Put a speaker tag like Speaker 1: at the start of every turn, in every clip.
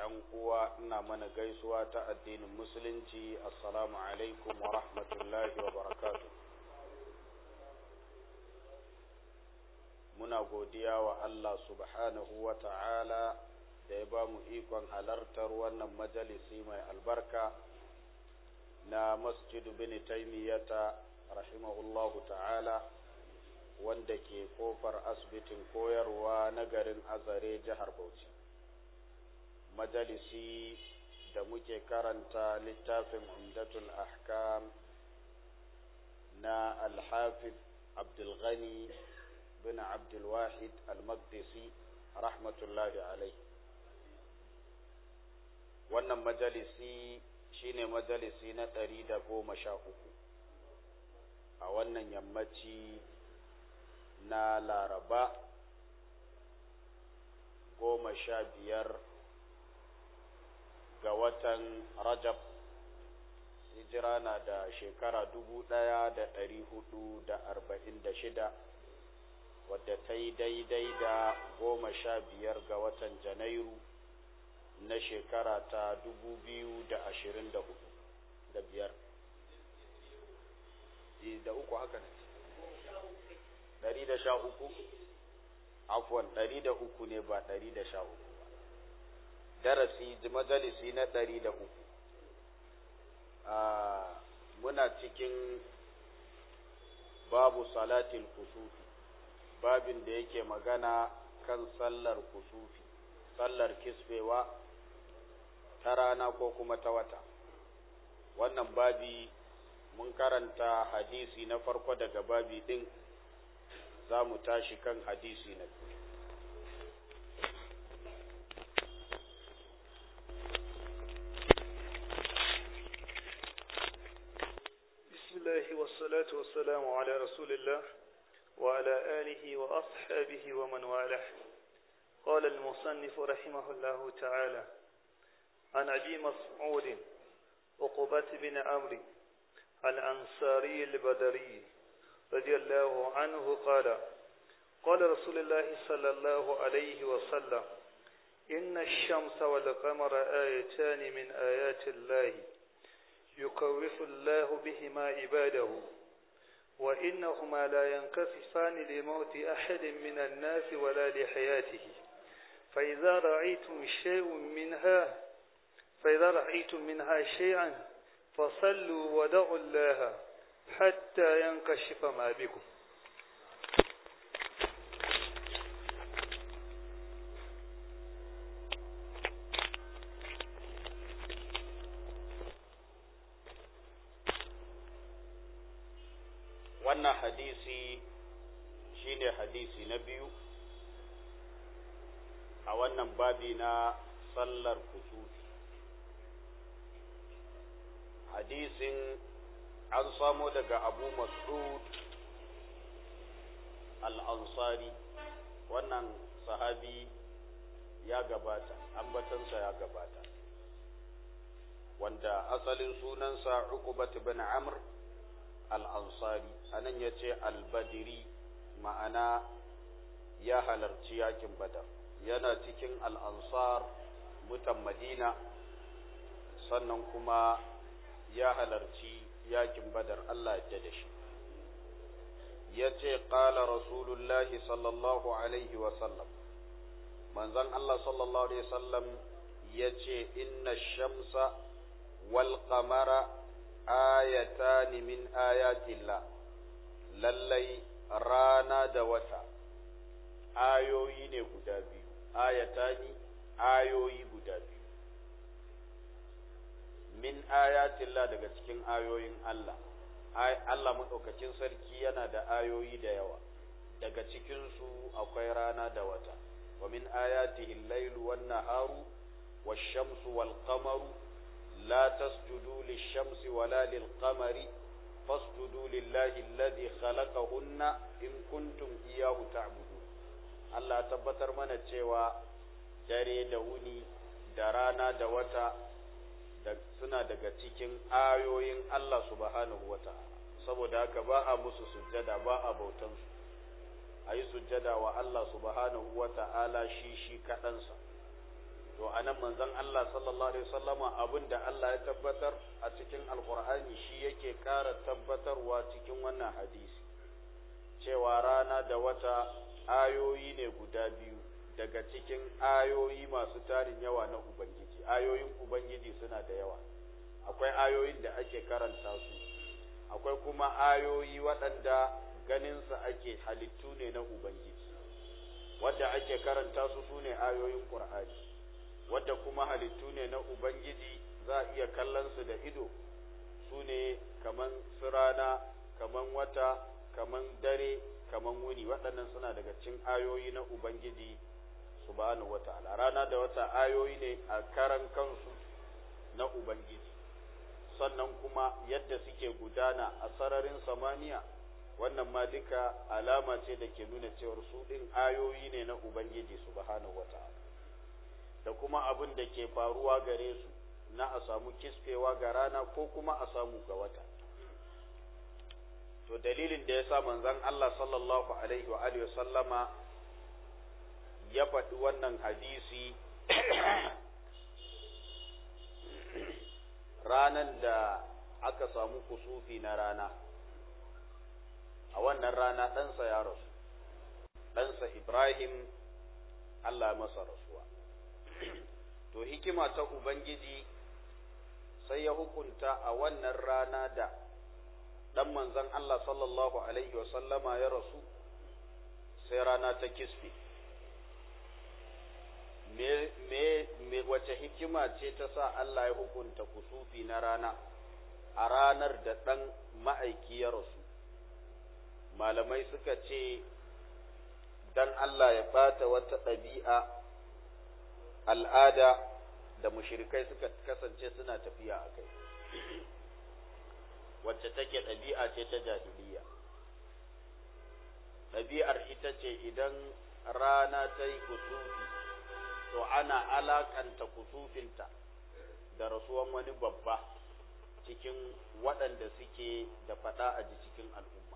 Speaker 1: ‘yan uwa ina mana gaisuwa ta addinin musulunci assalamu alaikum wa rahmatullahi wa barakatu muna godiya wa Allah subhanahu wa ta'ala da ya ba mu ikon halartar wannan majalisi mai albarka na masjidu bin taimiyata rahimahullahu ta'ala wanda ke kofar asibitin koyarwa na garin azare jihar bauchi majalisi da muke karanta littafin umdatul ahkam na alhafid abdulghani bin abdulwahid al-maqdisi rahmatullahi alai wannan majalisi shine majalisi na ɗari da goma sha uku a wannan yammaci na laraba goma sha biyar ga watan Rajab hijira na da shekara dubu ɗaya da ɗari hudu da arba'in da shida wadda ta yi daidai da goma sha biyar ga watan Janairu na shekara ta dubu biyu da ashirin da hudu da biyar da uku haka ne ɗari da sha uku afuwan ɗari da uku ne ba ɗari da sha uku darasi majalisi na ɗari da uku muna cikin babu salatin kusufi babin da yake magana kan sallar kusufi sallar kisfewa ta rana ko kuma ta wata wannan babi mun karanta hadisi na farko daga babi ɗin za mu tashi kan hadisi na biyu
Speaker 2: الله والصلاة والسلام على رسول الله وعلى آله وأصحابه ومن والاه قال المصنف رحمه الله تعالى عن أبي مسعود عقبة بن عمرو الأنصاري البدري رضي الله عنه قال قال رسول الله صلى الله عليه وسلم إن الشمس والقمر آيتان من آيات الله يكوف الله بهما عباده وإنهما لا ينكسفان لموت أحد من الناس ولا لحياته فإذا رأيتم شيء منها فإذا رأيتم منها شيئا فصلوا ودعوا الله حتى ينكشف ما بكم
Speaker 1: wannan hadisi shine hadisi na biyu a wannan babi na sallar kusufi hadisin an samo daga abu mas'ud al-ansari wannan sahabi ya gabata ambatansa ya gabata wanda asalin sunansa uqbat bin amr al'ansari a nan ya ce albadiri ma'ana ya halarci yakin badar yana cikin al'ansar mutan madina sannan kuma ya halarci yakin badar Allah ya da shi ya ce ƙala rasulullahi sallallahu alaihi wasallam manzan Allah sallallahu alaihi wasallam ya ce inna shamsa wal qamara ayatani min ayatillah lallai rana da wata ayoyi ne guda biyu ayatani ayoyi guda biyu min ayatillah daga cikin ayoyin Allah Allah maɗaukakin sarki yana da ayoyi da yawa daga cikinsu akwai rana da wata wa min ayatihi al-lailu wan naharu wash-shamsu wal-qamaru لا تسجدوا للشمس ولا للقمر فاسجدوا لله الذي خلقهن إن كنتم إياه تعبدون Allah tabbatar mana cewa dare da wuni da rana da wata da suna daga cikin ayoyin Allah subhanahu wa ta'ala saboda haka ba a musu sujjada ba a bautansu a yi sujjada wa Allah subhanahu wa ta'ala shi shi kaɗansa to anan manzon Allah sallallahu alaihi wasallama abin da Allah ya tabbatar a cikin alkur'ani shi yake ƙara tabbatarwa cikin wannan hadisi cewa rana da wata ayoyi ne guda biyu daga cikin ayoyi masu tarin yawa na ubangiji ayoyin ubangiji suna da yawa akwai ayoyin da ake karanta su akwai kuma ayoyi waɗanda ganinsa ake halittu ne na ubangiji wadda ake karanta su su ne ayoyin ƙur'ani wadda kuma halittu ne na Ubangiji za a iya kallon su da ido su ne kaman su rana kaman wata kaman dare kaman wuni waɗannan suna daga cikin ayoyi na Ubangiji subhanahu wata'ala rana da wata ayoyi ne a karan kansu na Ubangiji sannan kuma yadda suke gudana a sararin samaniya wannan ma duka alama ce da ke nuna cewar su ɗin ayoyi ne na Ubangiji subhanahu wata'ala da kuma abin da ke faruwa gare su na a samu kisfewa ga rana ko kuma a samu ga wata to dalilin da ya sa manzon Allah sallallahu alaihi wa alihi sallama ya faɗi wannan hadisi ranan da aka samu kusufi na rana a wannan rana ɗansa ya rasu ɗansa Ibrahim Allah masa rasuwa to hikima ta Ubangiji sai ya hukunta a wannan rana da ɗan manzon Allah sallallahu Alaihi wasallama ya rasu sai rana ta kisfe. Me, me, me wace hikima ce ta sa Allah ya hukunta kusufi na rana a ranar da ɗan ma'aiki ya rasu. Malamai suka ce, dan Allah ya ɓata wata ɗabi'a al'ada da mushirikai suka kasance suna tafiya a kai wacce take ɗabi'a ce ta jahiliya ɗabi'ar ita ce idan rana ta yi kusufi to ana alakanta kusufinta da rasuwan wani babba cikin waɗanda suke da faɗa a ji cikin al'umma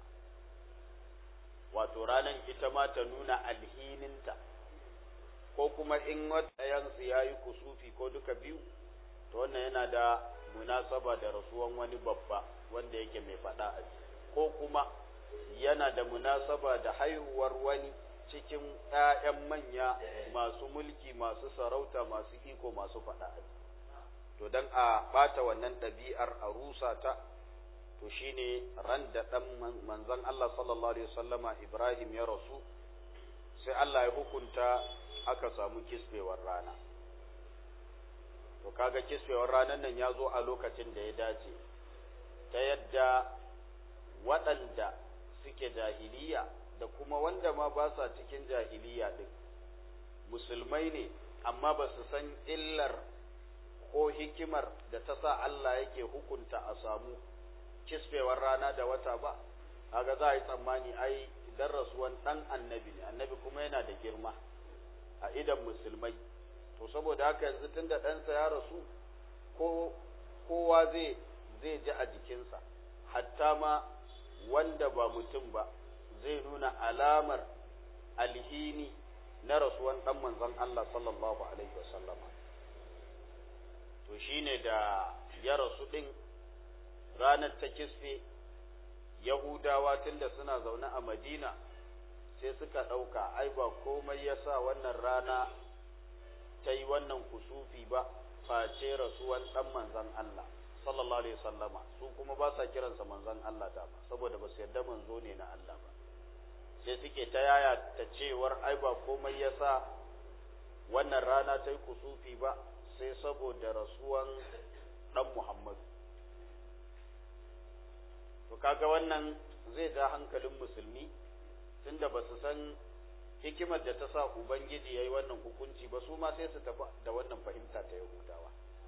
Speaker 1: wato ranar ita ma ta nuna alhininta ko kuma in watayansu ya yi kusufi ko duka biyu to wannan yana da munasaba da rasuwan wani babba wanda yake mai faɗa a ko kuma yana da munasaba da haihuwar wani cikin ‘ya'yan manya masu mulki masu sarauta masu iko masu faɗa a to don a ɓata wannan ɗabi'ar a rusa ta to shine ran da ɗan manzon Allah sallallahu alaihi wasallama Ibrahim ya rasu sai Allah ya hukunta aka samu kisbewar rana to kaga kisbewar ranar nan ya zo a lokacin da ya dace ta yadda waɗanda suke jahiliya da kuma wanda ma ba sa cikin jahiliya ɗin musulmai ne amma ba su san illar ko hikimar da ta sa Allah yake hukunta a samu kisbewar rana da wata ba kaga za a yi tsammani ai idan rasuwan ɗan annabi ne annabi kuma yana da girma a idan musulmai to saboda haka yanzu tun da ɗansa ya rasu ko kowa zai zai ji a jikinsa hatta ma wanda ba mutum ba zai nuna alamar alhini na rasuwan ɗan manzon Allah sallallahu alaihi wasallama to shine da ya rasu ɗin ranar ta kisfe yahudawa tunda suna zaune a madina sai suka ɗauka ai ba komai ya sa wannan rana ta yi wannan kusufi ba face rasuwan ɗan manzan Allah sallallahu alaihi sallama su kuma ba sa kiransa manzan Allah da ba saboda ba su yarda manzo ne na Allah ba sai suke ta yaya ta cewar ai ba komai ya sa wannan rana ta yi kusufi ba sai saboda rasuwan ɗan Muhammadu to kaga wannan zai ja hankalin musulmi tunda ba su san hikimar da ta sa Ubangiji ya yi wannan hukunci ba su ma sai su tafi da wannan fahimta ta Yahudawa.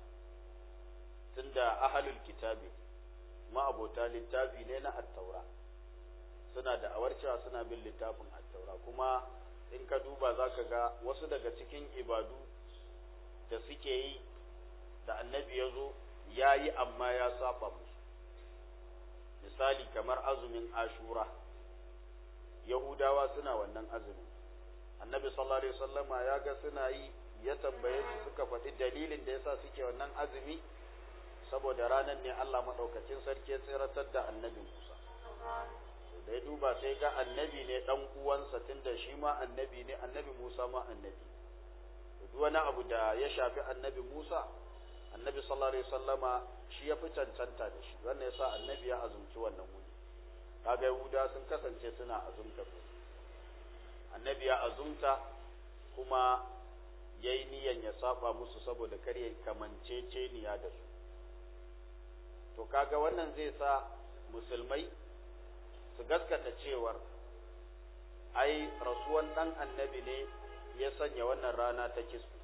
Speaker 1: Tunda ahalul kitabi ma'abota littafi ne na attaura suna da awarcewa suna bin littafin attaura kuma in ka duba za ka ga wasu daga cikin ibadu da suke yi da annabi ya zo ya yi amma ya saba musu misali kamar azumin ashura yahudawa suna wannan azumin annabi sallallahu alaihi wasallama ya ga suna yi ya tambaye su suka faɗi dalilin da yasa suke wannan azumi saboda ranar ne Allah maɗaukacin sarki ya tsiratar da annabi Musa da ya duba sai ga annabi ne ɗan uwansa tunda shi ma annabi ne annabi Musa ma annabi duk wani abu da ya shafi annabi Musa annabi sallallahu alaihi wasallama shi ya fi cancanta da shi wannan yasa annabi ya azumci wannan wuni kaga Yahuda sun kasance suna azumta annabi ya azumta kuma yayi niyan ya saba musu saboda kar ya kamanceceniya da su to kaga wannan zai sa musulmai su gaskata cewar ai rasuwan dan annabi ne ya sanya wannan rana ta kisku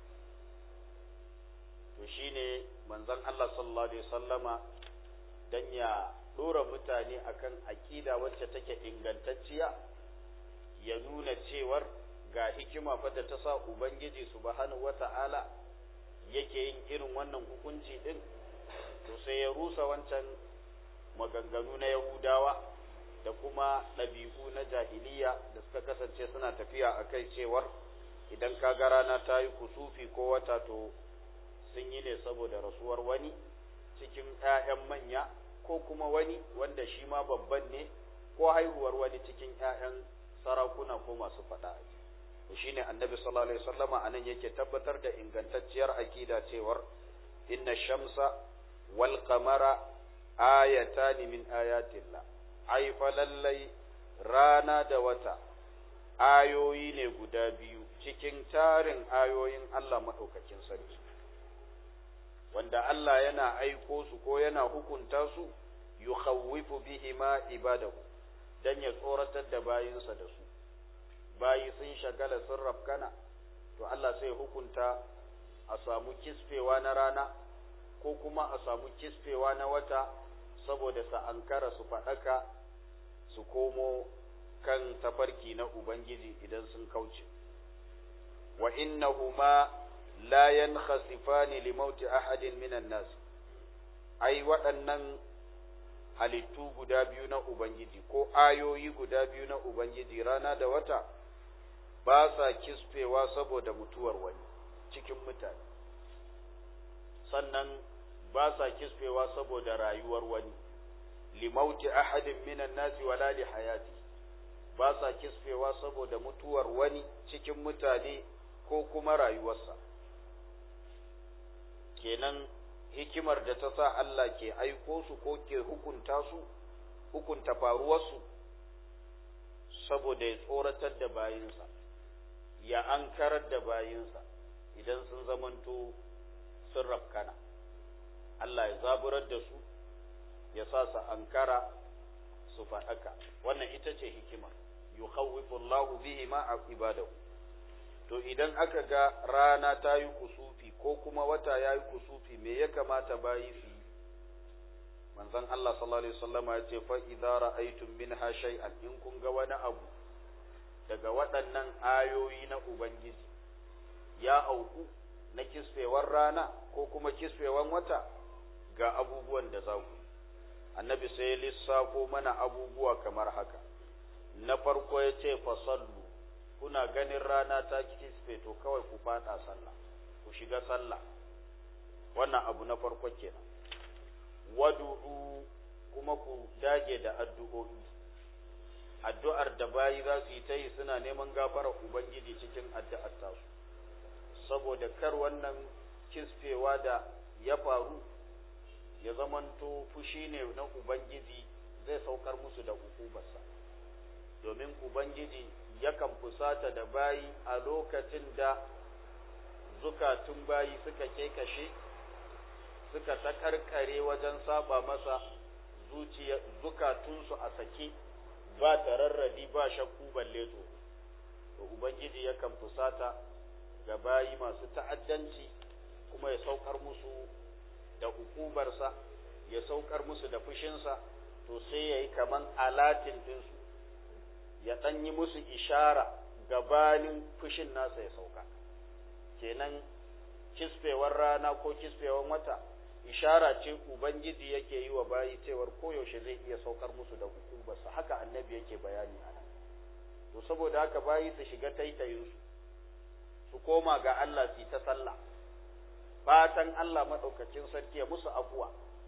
Speaker 1: to shine manzon Allah sallallahu alaihi wasallama dan ya dora mutane akan akida wacce take ingantacciya ya nuna cewar ga hikima fa da ta sa ubangiji subhanahu wata'ala yake yin irin wannan hukunci din to sai ya rusa wancan maganganu na Yahudawa da kuma ɗabi'u na jahiliya da suka kasance suna tafiya a kai cewar idan ka ga rana ta yi kusufi ko wata to sun yi ne saboda rasuwar wani cikin ‘ya'yan manya ko kuma wani wanda shi ma babban ne ko haihuwar wani cikin ‘ya'yan sarakuna ko masu faɗa to shine annabi sallallahu alaihi wasallama anan yake tabbatar da ingantacciyar akida cewar inna shamsa wal qamara ayatan min ayatillah ai fa lallai rana da wata ayoyi ne guda biyu cikin tarin ayoyin Allah madaukakin sarki wanda Allah yana aiko su ko yana hukunta su yukhawwifu bihima ibadahu dan ya tsoratar da bayinsa da su bayi sun shagala sun rafkana to Allah sai hukunta a samu kisfewa na rana ko kuma a samu kisfewa na wata saboda sa ankara su faɗaka su komo kan tafarki na Ubangiji idan sun kauce wa innahuma la yankhasifani li mauti ahadin minan nas ai waɗannan halittu guda biyu na Ubangiji ko ayoyi guda biyu na Ubangiji rana da wata ba sa kisfewa saboda mutuwar wani cikin mutane sannan ba sa kisfewa saboda rayuwar wani limauti ahadin minan nasi wala li hayati ba sa kisfewa saboda mutuwar wani cikin mutane ko kuma rayuwarsa kenan hikimar da ta sa Allah ke aiko su ko ke hukunta su hukunta faruwarsu saboda ya tsoratar da bayinsa ya ankarar da bayinsa idan sun zamanto sun rafkana Allah ya zaburar da su ya sa su ankara su faɗaka wannan ita ce hikima yukhawwifu Allahu bihi ma ibadahu to idan aka ga rana ta yi kusufi ko kuma wata ya yi kusufi me ya kamata bayi su yi manzon Allah sallallahu alaihi wasallam ya ce fa idza ra'aytum minha shay'an in kun ga wani abu daga waɗannan ayoyi na ubangiji ya auku na kisfewar rana ko kuma kisfewar wata ga abubuwan da za ku annabi sai ya lissafo mana abubuwa kamar haka na farko ya ce fasallu kuna ganin rana ta kisfe to kawai ku fada sallah ku shiga sallah wannan abu na farko kenan wadu'u kuma ku dage da addu'o'i addu'ar da bayi za su yi ta yi suna neman gafarar ubangiji cikin addu'ar tasu saboda kar wannan kisfewa da ya faru ya zamanto fushi ne na ubangiji zai saukar musu da hukubarsa domin ubangiji yakan fusata da bayi a lokacin da zukatun bayi suka kekashe suka takarkare wajen saba masa zuciya zukatunsu a sake ba tararradi ba shakku balle to to ubangiji yakan fusata ga bayi masu ta'addanci kuma ya saukar musu da hukubarsa ya saukar musu da fushinsa to sai ya yi kaman alatin ɗinsu ya ɗan yi musu ishara gabanin fushin nasa ya sauka kenan kisfewar rana ko kisfewar wata ishara ce ubangiji yake yi wa bayi cewar koyaushe zai iya saukar musu da hukubarsa haka annabi yake bayani a nan to saboda haka bayi su shiga taitayinsu su koma ga Allah su ta sallah fatan Allah maɗaukakin sarki ya musu afuwa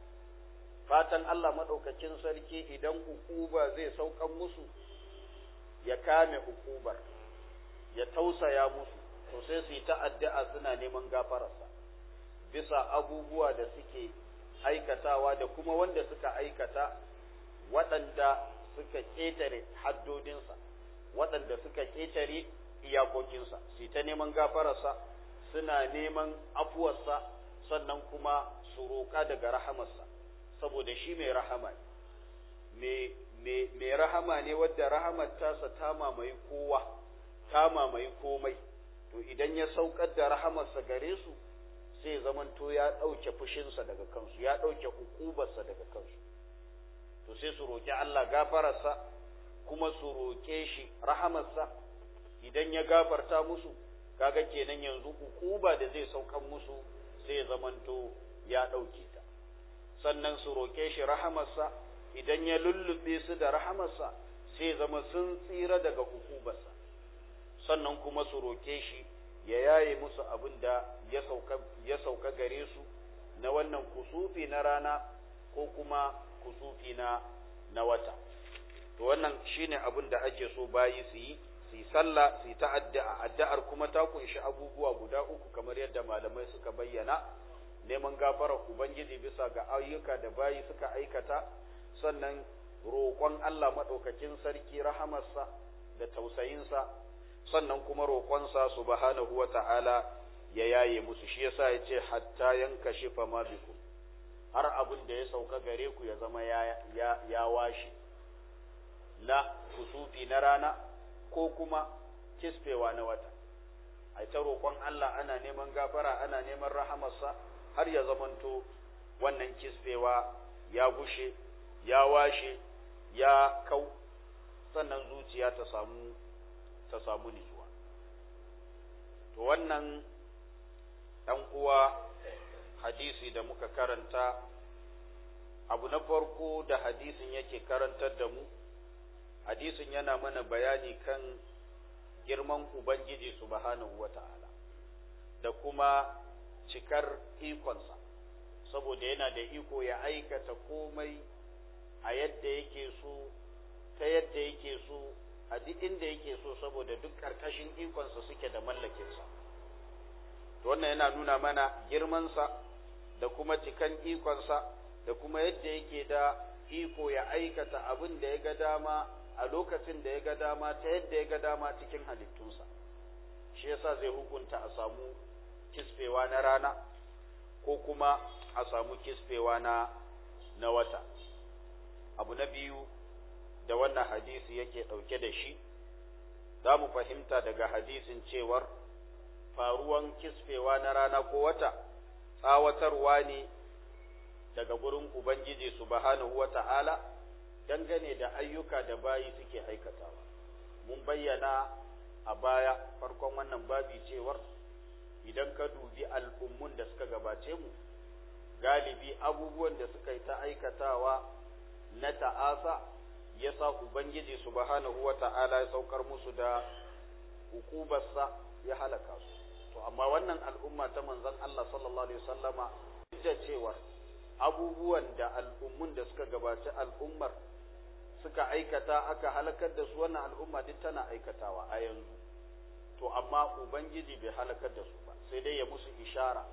Speaker 1: fatan Allah maɗaukakin sarki idan ukuba zai saukan musu ya kame ukubar ya tausaya musu to sai su yi ta addu'a suna neman gafararsa bisa abubuwa da suke aikatawa da kuma wanda suka aikata waɗanda suka ƙetare haddodinsa waɗanda suka ƙetare iyakokinsa su ta neman gafararsa suna neman afuwarsa sannan kuma su roƙa daga rahamarsa saboda shi mai rahama ne mai rahama ne wadda rahamar tasa ta mamaye kowa ta mamaye komai to idan ya saukar da rahamarsa gare su sai zamanto ya ɗauke fushinsa daga kansu ya ɗauke hukubarsa daga kansu to sai su roƙi Allah gafararsa kuma su roƙe shi rahamarsa idan ya gafarta musu kaga kenan yanzu hukuba da zai saukan musu sai zamanto ya ɗauke ta sannan su roƙe shi rahamarsa idan ya lullube su da rahamarsa sai zama sun tsira daga hukubarsa sannan kuma su roƙe shi ya yaye musu abin da ya sauka, ya sauka gare su na wannan kusufi na rana ko kuma kusufi na, na wata to wannan shine abin da ake so bayi su yi su yi sallah su yi ta addu'a addu'ar kuma ta kunshi abubuwa guda uku kamar yadda malamai suka bayyana neman gafarar ubangiji bisa ga ayyuka da bayi suka aikata sannan roƙon Allah maɗaukakin sarki rahamarsa da tausayinsa sannan kuma roƙonsa subhanahu wa ta'ala ya yaye musu shi yasa ya ce hatta yanka shifa ma biku har abin da ya sauka gare ku ya zama ya, ya, ya washe na kusufi na rana ko kuma kisfewa na wata ai ta roƙon Allah ana neman gafara ana neman rahamarsa har ya zamanto wannan kisfewa ya gushe ya washe ya kau sannan zuciya ta samu ta samu nutsuwa to wannan ɗan uwa hadisi da muka karanta abu na farko da hadisin yake karantar da mu hadisin yana mana bayani kan girman ubangiji subhanahu wata'ala da kuma cikar ikonsa saboda yana da iko ya aikata komai a yadda yake so ta yadda yake so a duk inda yake so saboda duk ƙarƙashin ikonsa suke da mallakinsa to wannan yana nuna mana girmansa da kuma cikan ikonsa da kuma yadda yake da iko ya aikata abin da ya ga dama a lokacin da ya ga dama ta yadda ya ga dama cikin halittunsa shi yasa zai hukunta a samu kisfewa na rana ko kuma a samu kisfewa na na wata abu na biyu da wannan hadisi yake ɗauke da shi za mu fahimta daga hadisin cewar faruwan kisfewa na rana ko wata tsawatarwa ne daga gurin Ubangiji subhanahu wa ta'ala dangane da ayyuka da bayi suke aikatawa. Mun bayyana a baya farkon wannan babi cewar idan ka dubi al'ummun da suka gabace mu, galibi abubuwan da suka yi ta aikatawa na ta'asa ya sa Ubangiji subhanahu wa ta'ala ya saukar musu da hukubarsa ya halaka su. To, amma wannan al'umma ta manzon Allah sallallahu Alaihi wasallama duk da cewar abubuwan da al'ummun da suka gabaci al'ummar suka aikata aka halakar da su wannan al'umma duk tana aikatawa a yanzu to amma ubangiji bai halakar da su ba sai dai ya musu ishara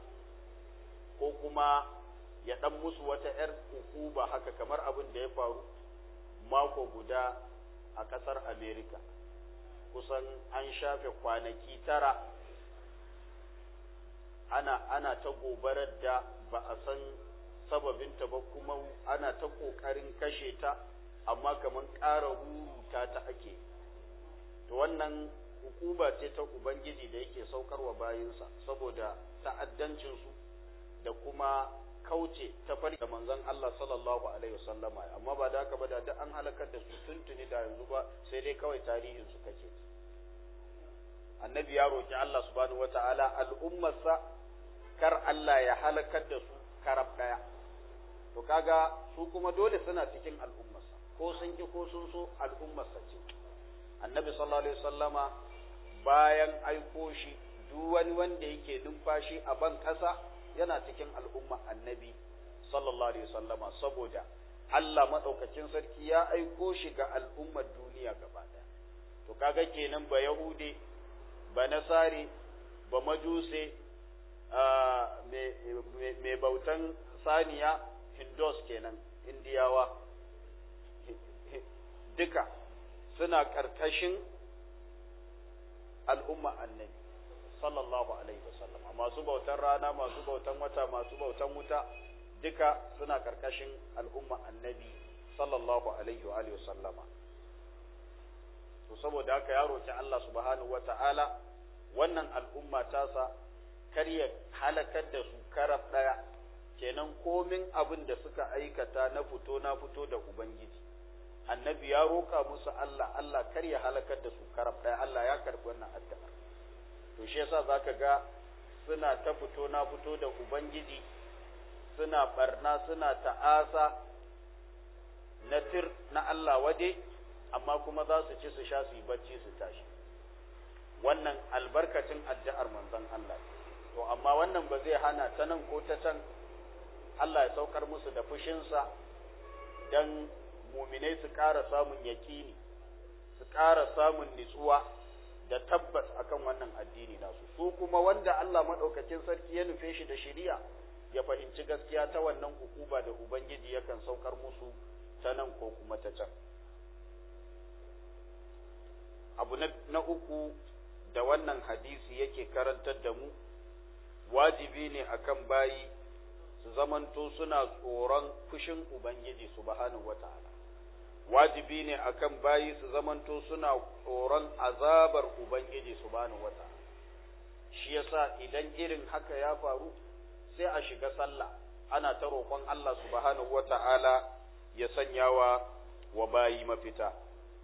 Speaker 1: ko kuma ya dan musu wata ‘yar ba haka kamar abin da ya faru mako guda a ƙasar amerika kusan an shafe kwanaki tara ana ana ta gobarar da ba a san sababinta ba kuma ana ta ƙoƙarin kashe ta amma kamar ƙara ruruta ta ake to wannan hukuma ce ta ubangiji da yake saukarwa bayinsa saboda ta'addancinsu da kuma kauce ta fari da manzon Allah sallallahu alaihi wasallama amma ba da haka ba da duk an halakar da su tuntuni da yanzu ba sai dai kawai tarihin su kake annabi ya roki Allah subhanahu wataala al'ummarsa kar Allah ya halakar da su karab daya to kaga su kuma dole suna cikin al'ummarsa ko sun ki ko sun so al'ummarsa ce annabi sallallahu alaihi wasallama bayan aiko shi duk wani wanda yake numfashi a ban ƙasa yana cikin al'umma annabi sallallahu alaihi wasallama saboda Allah maɗaukakin sarki ya aiko shi ga al'ummar duniya gaba ɗaya to kaga kenan ba yahude ba nasare ba majuse mai bautan saniya hindus kenan indiyawa duka suna ƙarƙashin al'umma annabi sallallahu alaihi wasallam masu bautan rana masu bautan wata masu bautan wuta duka suna ƙarƙashin al'umma annabi sallallahu alaihi wa alihi wasallama to saboda haka ya roki Allah subhanahu wata'ala wannan al'umma tasa kar ya halakar da su karaf daya kenan komin abin da suka aikata na fito na fito da ubangiji annabi ya roka musu Allah Allah kar ya halakar da su karaf daya Allah ya karbi wannan addu'a to shi yasa zaka ga suna ta fito na fito da ubangiji suna barna suna ta'asa na tir na Allah waje amma kuma za su ci su sha su yi bacci su tashi wannan albarkacin addu'ar manzon Allah to amma wannan ba zai hana ta nan ko ta can Allah ya saukar musu da fushinsa don muminai su ƙara samun yaƙini su ƙara samun nitsuwa da tabbas akan wannan addini nasu su kuma wanda Allah maɗaukakin sarki ya nufe shi da shiriya ya fahimci gaskiya ta wannan hukuba da Ubangiji yakan saukar musu ta nan ko kuma ta can. Abu na uku da wannan hadisi yake karantar da mu, wajibi ne akan bayi su zamanto suna tsoron fushin Ubangiji subhanahu wa ta'ala. Wajibi ne akan bayi su zamanto suna tsoron azabar Ubangiji subhanahu wa ta'ala. Shi yasa idan irin haka ya faru, sai a shiga sallah ana ta roƙon Allah subhanahu wata'ala ya sanya wa wa bayi mafita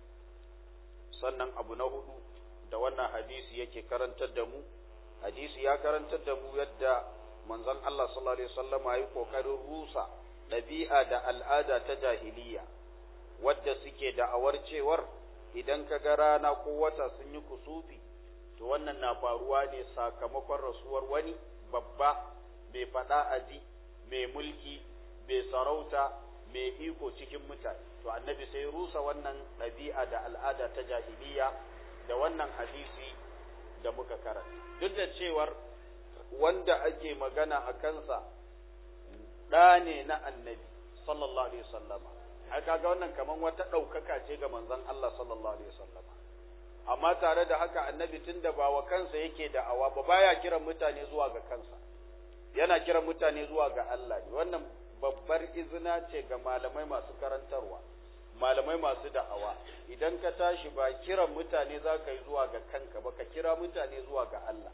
Speaker 1: sannan abu na hudu da wannan hadisi yake karantar da mu hadisi ya karantar da mu yadda manzon Allah sallallahu alaihi wasallam ya yi kokarin rusa ɗabi'a da al'ada ta jahiliya wadda suke da'awar cewar idan ka ga rana ko wata sun yi kusufi to wannan na faruwa ne sakamakon rasuwar wani babba mai faɗa aji mai mulki mai sarauta mai iko cikin mutane to annabi sai rusa wannan ɗabi'a da al'ada ta jahiliya da wannan hadisi da muka karanta duk da cewar wanda ake magana a kansa ɗa ne na annabi sallallahu alaihi wasallama ai kaga wannan kaman wata ɗaukaka ce ga manzon Allah sallallahu alaihi wasallama amma tare da haka annabi tunda ba wa kansa yake da'awa ba baya kiran mutane zuwa ga kansa yana kiran mutane zuwa ga Allah ne wannan babbar izina ce ga malamai masu karantarwa malamai masu da'awa idan ka tashi ba kiran mutane za ka yi zuwa ga kanka ba ka kira mutane zuwa ga Allah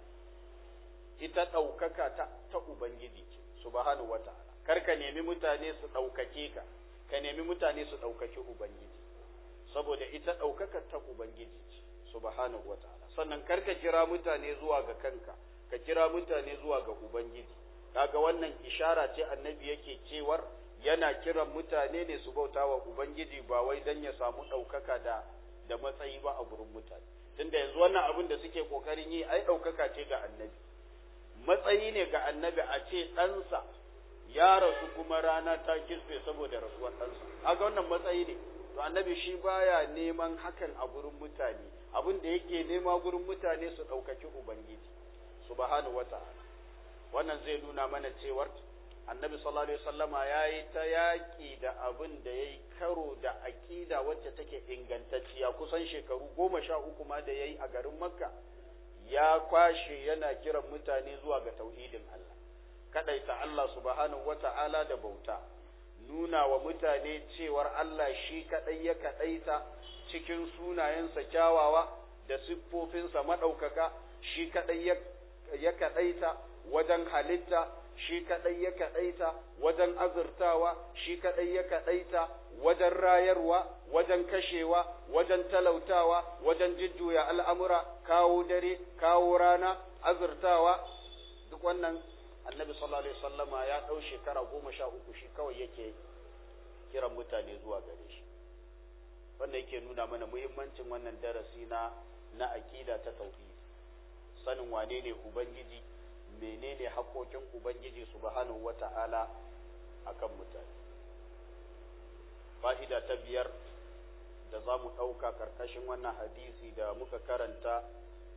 Speaker 1: ita ɗaukaka ta, ta Ubangiji ce subhanahu wa ta'ala kar ka nemi mutane su ɗaukake ka ka nemi mutane su ɗaukaki Ubangiji saboda ita ɗaukaka ta Ubangiji ce subhanahu wa ta'ala sannan kar ka kira mutane zuwa ga kanka ka kira mutane zuwa ga Ubangiji kaga wannan ishara ce annabi yake cewar yana kiran mutane ne su bauta wa Ubangiji ba wai dan ya samu ɗaukaka da da matsayi ba a gurin mutane tunda yanzu wannan abin da suke kokarin yi ai ɗaukaka ce ga annabi matsayi ne ga annabi a ce ɗansa ya rasu kuma rana ta kisfe saboda rasuwar ɗansa kaga wannan matsayi ne to annabi shi baya neman hakan a gurin mutane abin da yake nema gurin mutane su ɗaukaki Ubangiji subhanahu wata'ala wannan zai nuna mana cewar annabi sallallahu alaihi wasallama ya yi ta yaƙi da abin da ya yi karo da aƙida wacce take ingantacciya kusan shekaru goma sha uku ma da ya yi a garin makka ya kwashe yana kiran mutane zuwa ga tauhidin Allah kadaita Allah subhanahu wata'ala da bauta nuna wa mutane cewar Allah shi kadai ya kadaita cikin sunayensa kyawawa da siffofinsa madaukaka shi kadai ya kadaita wajen halitta shi kadai ya kadaita wajen azurtawa shi kadai ya kadaita wajen rayarwa wajen kashewa wajen talautawa wajen jujjuya al'amura kawo dare kawo rana azurtawa duk wannan annabi sallallahu alaihi wasallama ya ɗau shekara goma sha uku shi kawai yake kiran mutane zuwa gare shi wannan yake nuna mana muhimmancin wannan darasi na na aqida ta tauhid sanin wane ne ubangiji menene haƙoƙin ubangiji subhanahu wata'ala akan mutane fa'ida ta biyar da za mu ɗauka ƙarƙashin wannan hadisi da muka karanta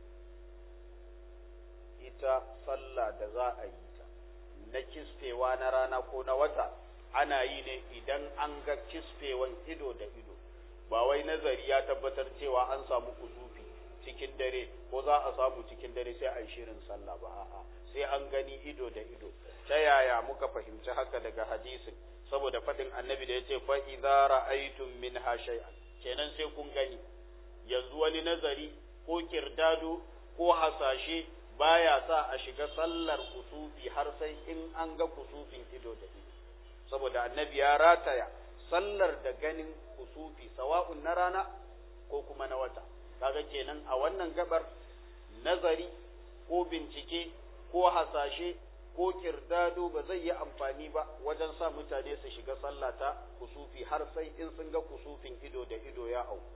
Speaker 1: ita sallah da za a yi ta na kisfewa na rana ko na wata ana yi ne idan an ga kisfewan ido da ido ba wai nazari ya tabbatar cewa an samu kusufi cikin dare ko za a samu cikin dare sai a yi shirin sallah ba a'a sai an gani ido da ido ta yaya muka fahimci haka daga hadisin saboda faɗin annabi da ya ce fa idza ra'aytum minha shay'an kenan sai kun gani yanzu wani nazari ko kirdado ko hasashe baya sa a shiga sallar kusufi har sai in an ga kusufin ido da ido saboda annabi ya rataya sallar da ganin kusufi sawa'un na rana ko kuma na wata kaga kenan a wannan gabar nazari ko bincike ko hasashe ko kirdado ba zai yi amfani ba wajen sa mutane su shiga sallah ta kusufi har sai in sun ga kusufin ido da ido ya au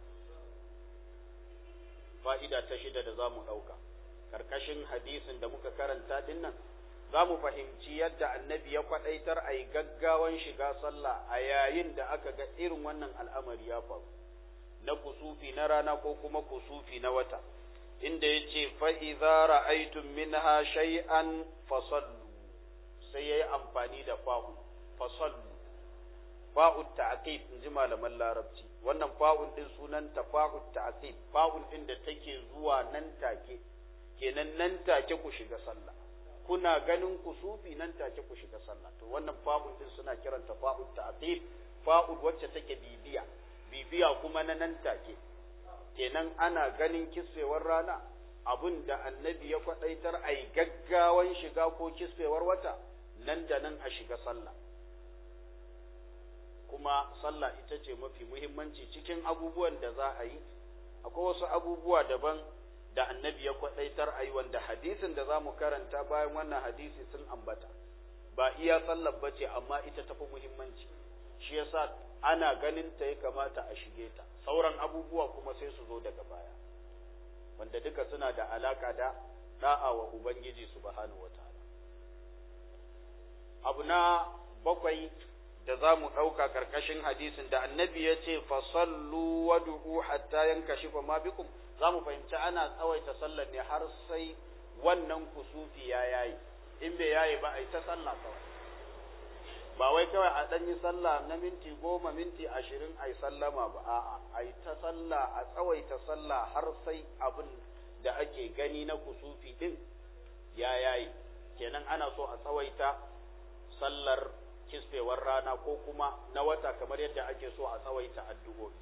Speaker 1: fa'ida ta shida da za mu ɗauka karkashin hadisin da muka karanta dinnan za mu fahimci yadda annabi ya kwaɗaitar a yi gaggawan shiga sallah a yayin da aka ga irin wannan al'amari ya faru na kusufi na rana ko kuma kusufi na wata inda ya ce fa'iza ra'aitun minha shay'an fasallu sai ya yi amfani da fa'u fasallu fa'u ta'aqib in ji malaman larabci wannan fa'un din sunanta fa'u ta'aqib fa'un din da take zuwa nan take kenan nan take ku shiga sallah kuna ganin kusufi nan take ku shiga sallah to wannan fa'un din suna kiranta fa'u ta'qib fa'u wacce take bibiya bibiya kuma na nan take kenan ana ganin kisfewar rana abun da annabi ya faɗaitar a yi gaggawan shiga ko kisfewar wata nan da nan a shiga sallah kuma sallah ita ce mafi muhimmanci cikin abubuwan da za a yi akwai wasu abubuwa daban da annabi ya kwaɗaitar a yi wanda hadisin da za mu karanta bayan wannan hadisi sun ambata ba iya sallar ba ce amma ita tafi muhimmanci shi yasa ana ganin ta ya kamata a shige ta sauran abubuwa kuma sai su zo daga baya wanda duka suna da alaka da da'a wa ubangiji subhanahu wataala abu na bakwai da za mu ɗauka ƙarƙashin hadisin da annabi ya ce fasallu wadu'u hatta yankashifa ma bikum za mu fahimci ana tsawaita sallar ne har sai wannan kusufi ya yayi in bai yayi ba a yi ta sallah kawai ba wai kawai a ɗan yi sallah na minti goma minti ashirin a yi sallama ba a'a a yi ta sallah a tsawaita sallah har sai abin da ake gani na kusufi ɗin ya yayi kenan ana so a tsawaita sallar kisfewar rana ko kuma na wata kamar yadda ake so a tsawaita addu'o'i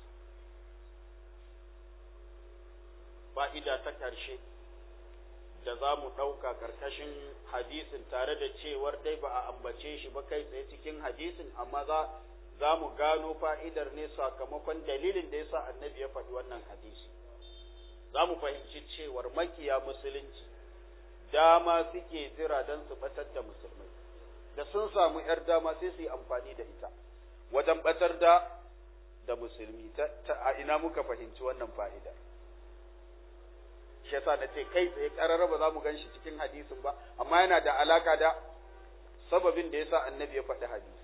Speaker 1: fa'ida ta ƙarshe da za mu ɗauka ƙarƙashin hadisin tare da cewar dai ba a ambace shi ba kai tsaye cikin hadisin amma za za mu gano fa'idar ne sakamakon dalilin da ya sa annabi ya faɗi wannan hadisi za mu fahimci cewar makiya musulunci dama suke jira don su batar da musulmai da sun samu ‘yar dama sai su yi amfani da ita wajen batar da da musulmi ta, a ina muka fahimci wannan fa'idar shi yasa na ce kai tsaye ƙarara ba za mu gan shi cikin hadisin ba amma yana da alaka da sababin da yasa annabi ya faɗi hadisi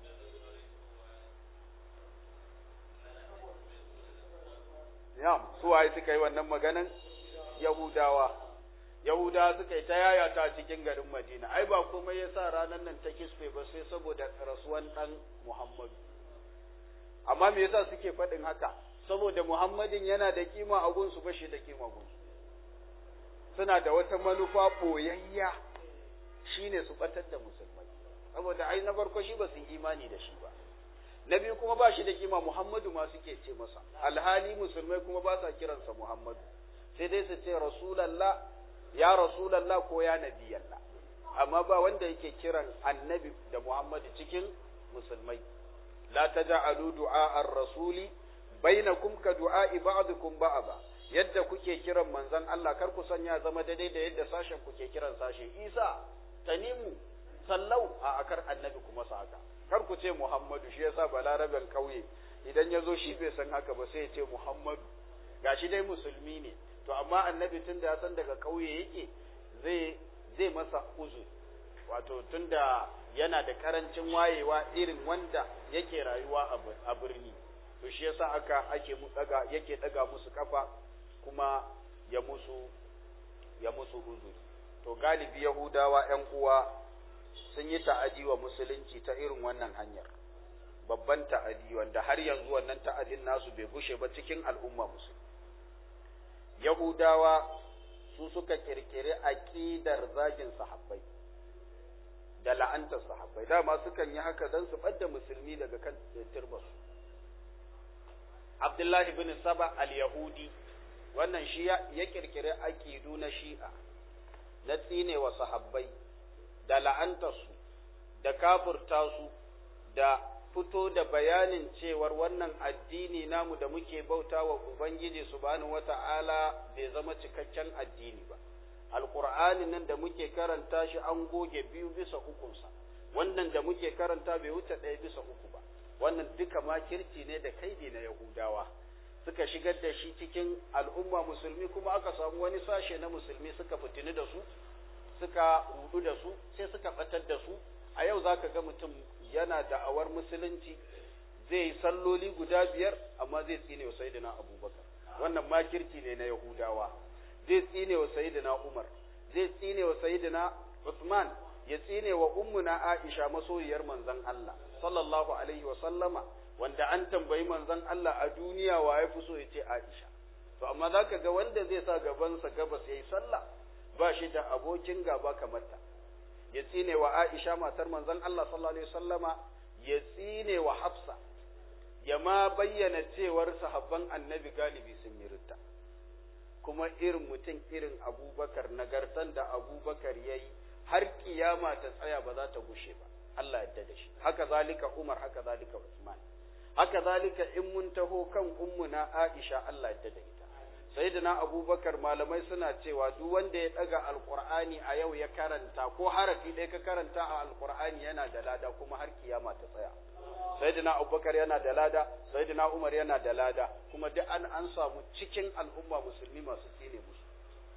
Speaker 1: Yam, su waye suka yi wannan maganan? Yahudawa. Yahudawa suka yi ta yayata cikin garin Madina, ai ba komai yasa ranar nan ta kisfe ba sai saboda rasuwan ɗan Muhammadu. Amma me yasa suke faɗin haka? Saboda Muhammadin yana da kima a gunsu ba shi da kima gunsu. Suna da wata manufa ɓoyayya shine su ɓatar da musulmai. Saboda ai na farko shi ba su yi imani da shi ba. na biyu kuma ba shi da kima Muhammadu ma suke ce masa alhali musulmai kuma ba sa kiransa Muhammadu sai dai su ce rasulallah ya rasulallah ko ya nabiyallah amma ba wanda yake kiran annabi da Muhammadu cikin musulmai la taj'alu du'a ar-rasuli bainakum ka du'a'i ba'dukum ba'da yadda kuke kiran manzon Allah kar ku sanya zama daidai da yadda sashen kuke kiran sashe Isa tanimu sallau a akar annabi kuma sa haka kar ku ce Muhammadu shi yasa balaraben kauye idan ya zo shi bai san haka ba sai ya ce Muhammadu gashi dai musulmi ne to amma annabi tun da ya san daga ƙauye yake zai zai masa uzuri wato tun da yana da karancin wayewa irin wanda yake rayuwa a birni to shi yasa aka ake mu daga yake daga musu kafa kuma ya musu ya musu uzuri to galibi yahudawa ƴan uwa sun yi ta'adi wa musulunci ta irin wannan hanyar babban ta'adi wanda har yanzu wannan ta'adin nasu bai gushe ba cikin al'umma musulmi yahudawa su suka kirkiri aqidar zagin sahabbai da la'antar sahabbai dama sukan yi haka don su ɓadda musulmi daga kan turbasu abdullahi bin saba al-yahudi wannan shi ya kirkiri aƙidu na shi'a na tsinewa sahabbai da la'antarsu da kafurta su da fito da bayanin cewar wannan addini namu da muke bauta wa ubangiji subhanahu wata'ala bai zama cikakken addini ba alkur'ani nan da muke karanta shi an goge biyu bisa ukunsa wannan da muke karanta bai wuce ɗaya bisa uku ba wannan duka makirci ne da kaidi na yahudawa suka shigar da shi cikin al'umma musulmi kuma aka samu wani sashe na musulmi suka fitini da su suka rudu da su sai suka batar da su a yau zaka ga mutum yana da'awar musulunci zai yi salloli guda biyar amma zai tsine wa sayyidina abubakar wannan makirci ne na yahudawa zai tsine wa sayyidina Umar zai tsine wa sayyidina Uthman ya tsine wa ummuna Aisha masoyiyar manzon Allah sallallahu alaihi wa sallama wanda an tambayi manzon Allah a duniya wa ya fi so yace Aisha to amma zaka ga wanda zai sa gaban sa gabas yayi sallah ba shi da abokin gaba kamar ta ya tsine wa Aisha matar manzon Allah sallallahu alaihi wa sallama ya tsine wa Hafsa ya ma bayyana cewar sahabban annabi galibi sun yi ridda kuma irin mutum irin abubakar nagartan da abubakar ya yi har kiyama ta tsaya ba za ta gushe ba Allah yadda da shi haka zalika Umar haka zalika Usman haka zalika in mun taho kan ummuna Aisha Allah yadda da ita sayyidina abubakar malamai suna cewa duk wanda ya daga alqur'ani a yau ya karanta ko harafi ɗaya ka karanta a alqur'ani yana da lada kuma har kiyama ta tsaya sayyidina abubakar yana da lada sayyidina umar yana da lada kuma duk an an samu cikin al'umma musulmi masu tsine musu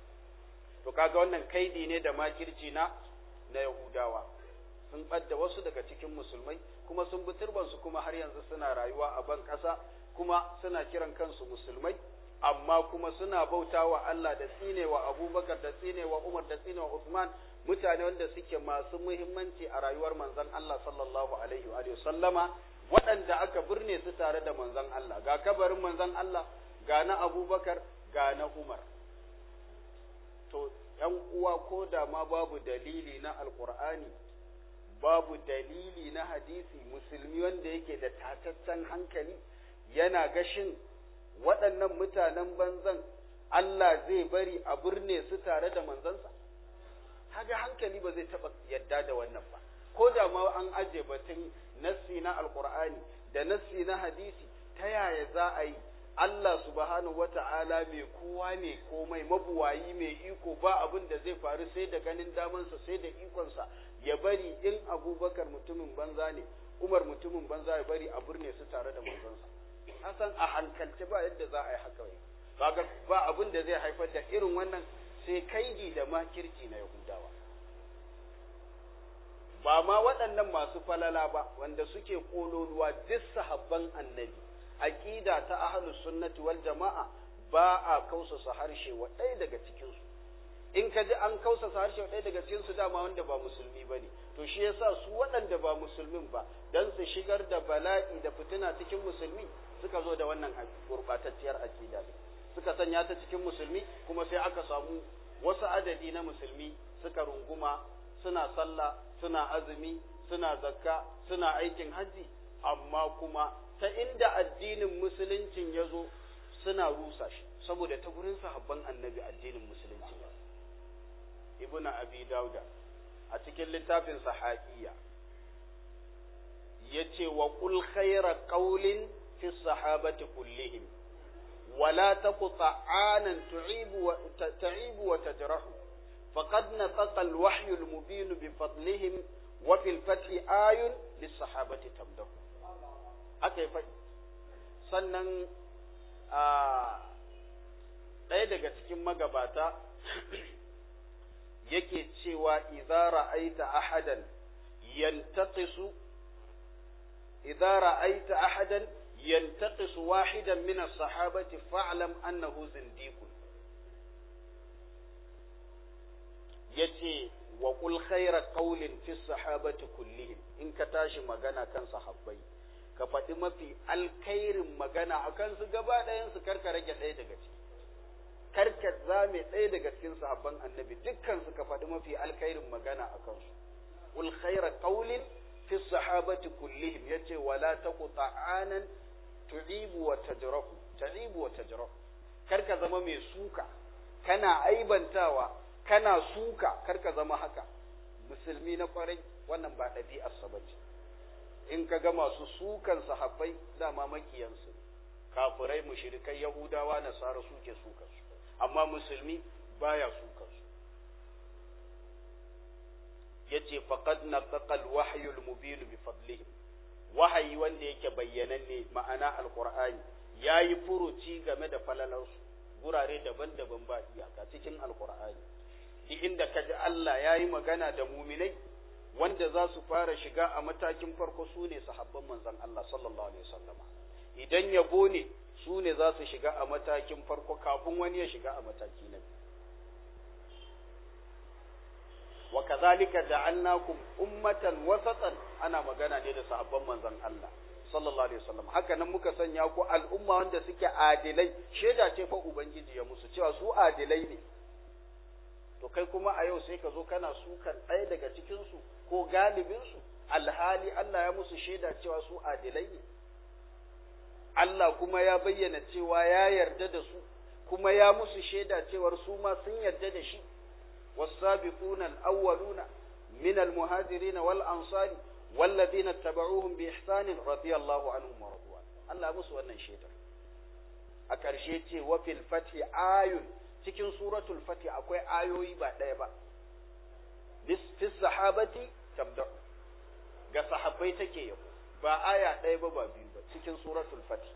Speaker 1: to kaga wannan kaidi ne da makirci na na yahudawa sun ɓadda wasu daga cikin musulmai kuma sun bi turbansu kuma har yanzu suna rayuwa a ban ƙasa kuma suna kiran kansu musulmai amma kuma suna bauta wa Allah da tsinewa Abubakar da tsinewa Umar da tsinewa Uthman mutane wanda suke masu muhimmanci a rayuwar manzon Allah sallallahu alaihi wa sallama waɗanda aka birne su tare da manzon Allah ga kabarin manzon Allah ga na Abubakar ga na Umar to ‘yan uwa ko da ma babu dalili na alkur'ani babu dalili na hadisi musulmi wanda yake da tataccen hankali yana gashin waɗannan mutanen banzan Allah zai bari a birne su tare da manzansa haga hankali ba zai taɓa yadda da wannan ba ko da ma an aje batun nassi na alkur'ani da nassi na hadisi ta yaya za a yi Allah subhanahu wata'ala mai kowa ne komai mabuwayi mai iko ba abin da zai faru sai da ganin damansa sai da ikonsa ya bari in abubakar mutumin banza ne umar mutumin banza ya bari a birne su tare da manzansa hasan a hankalce ba yadda za a yi haka wai ba abin da zai haifar da irin wannan sai kaidi da makirci na yahudawa ba ma waɗannan masu falala ba wanda suke kololuwa duk sahabban annabi aqida ta ahlus sunnati wal jama'a ba a kausasa harshe wa ɗaya daga cikin su in ka ji an kausasa harshe wa ɗaya daga cikin su dama wanda ba musulmi bane to shi yasa su waɗanda ba musulmin ba dan su shigar da bala'i da fitina cikin musulmi suka zo da wannan gurbatacciyar aqida ne suka sanya ta cikin musulmi kuma sai aka samu wasu adadi na musulmi suka runguma suna sallah suna azumi suna zakka suna aikin hajji amma kuma ta inda addinin musuluncin ya zo suna rusa shi saboda ta gurin sahabban annabi addinin musulunci ya ibn abi dauda a cikin littafin sahaqiya yace wa qul khayra qawlin fi sahabati kullihim ولا تقطع عانا تعيب وتعيب وتجرح فقد نطق الوحي المبين بفضلهم وفي الفتح آي للصحابة تمدح aka yi faɗi sannan ɗaya daga cikin magabata yake cewa idza ra'aita ahadan yantaqisu idza ra'aita ahadan yantaqisu wahidan min as-sahabati fa'lam annahu zindiqun yace wa qul khayra qawlin fi sahabati kullihim in ka tashi magana kan sahabbai ka faɗi mafi alkhairin magana akan su gaba ɗayan su karka rage ɗaya daga ciki karka zame ɗaya daga cikin sahabban annabi dukkan su ka faɗi mafi alkhairin magana akan su qul khayra qawlin fi sahabati kullihim yace wala taqta'anan tu'ibu wa tajrahu ta'ibu wa tajrahu karka zama mai suka kana aibantawa kana suka karka zama haka musulmi na kwarai wannan ba ɗabi'ar sa bace in ka ga masu sukan sahabbai dama makiyansu kafirai mushrikai yahudawa nasara suke sukan su amma musulmi baya sukan su yace faqad nataqa al-wahyu al-mubin bi fadlihi wahayi wanda yake bayyananne ma'ana alqur'ani yayi furuci game da falalansu gurare daban-daban ba iyaka cikin alqur'ani duk inda kaji Allah yayi magana da muminai wanda za su fara shiga a matakin farko su ne sahabban manzon Allah sallallahu alaihi wasallama idan yabo ne su ne za su shiga a matakin farko kafin wani ya shiga a mataki na biyu wa kadhalika ja'alnakum ummatan wasatan ana magana ne da sahabban manzon Allah sallallahu alaihi wasallam haka nan muka sanya ku al'umma wanda suke adilai sheda ce fa ubangiji ya musu cewa su adilai ne to kai kuma a yau sai ka zo kana sukan ɗaya daga cikin su ko galibin su alhali Allah ya musu sheda cewa su adilai ne Allah kuma ya bayyana cewa ya yarda da su kuma ya musu sheda cewar su ma sun yarda da shi والسابقون الأولون من المهاجرين والأنصار والذين اتبعوهم بإحسان رضي الله عنهم ورضوان الله musu wannan shaidar a ƙarshe ce wa fil fathi ayun cikin suratul fathi akwai ayoyi ba ɗaya ba fi sahabati tabda'u ga sahabbai take yabo ba aya ɗaya ba ba biyu ba cikin suratul fathi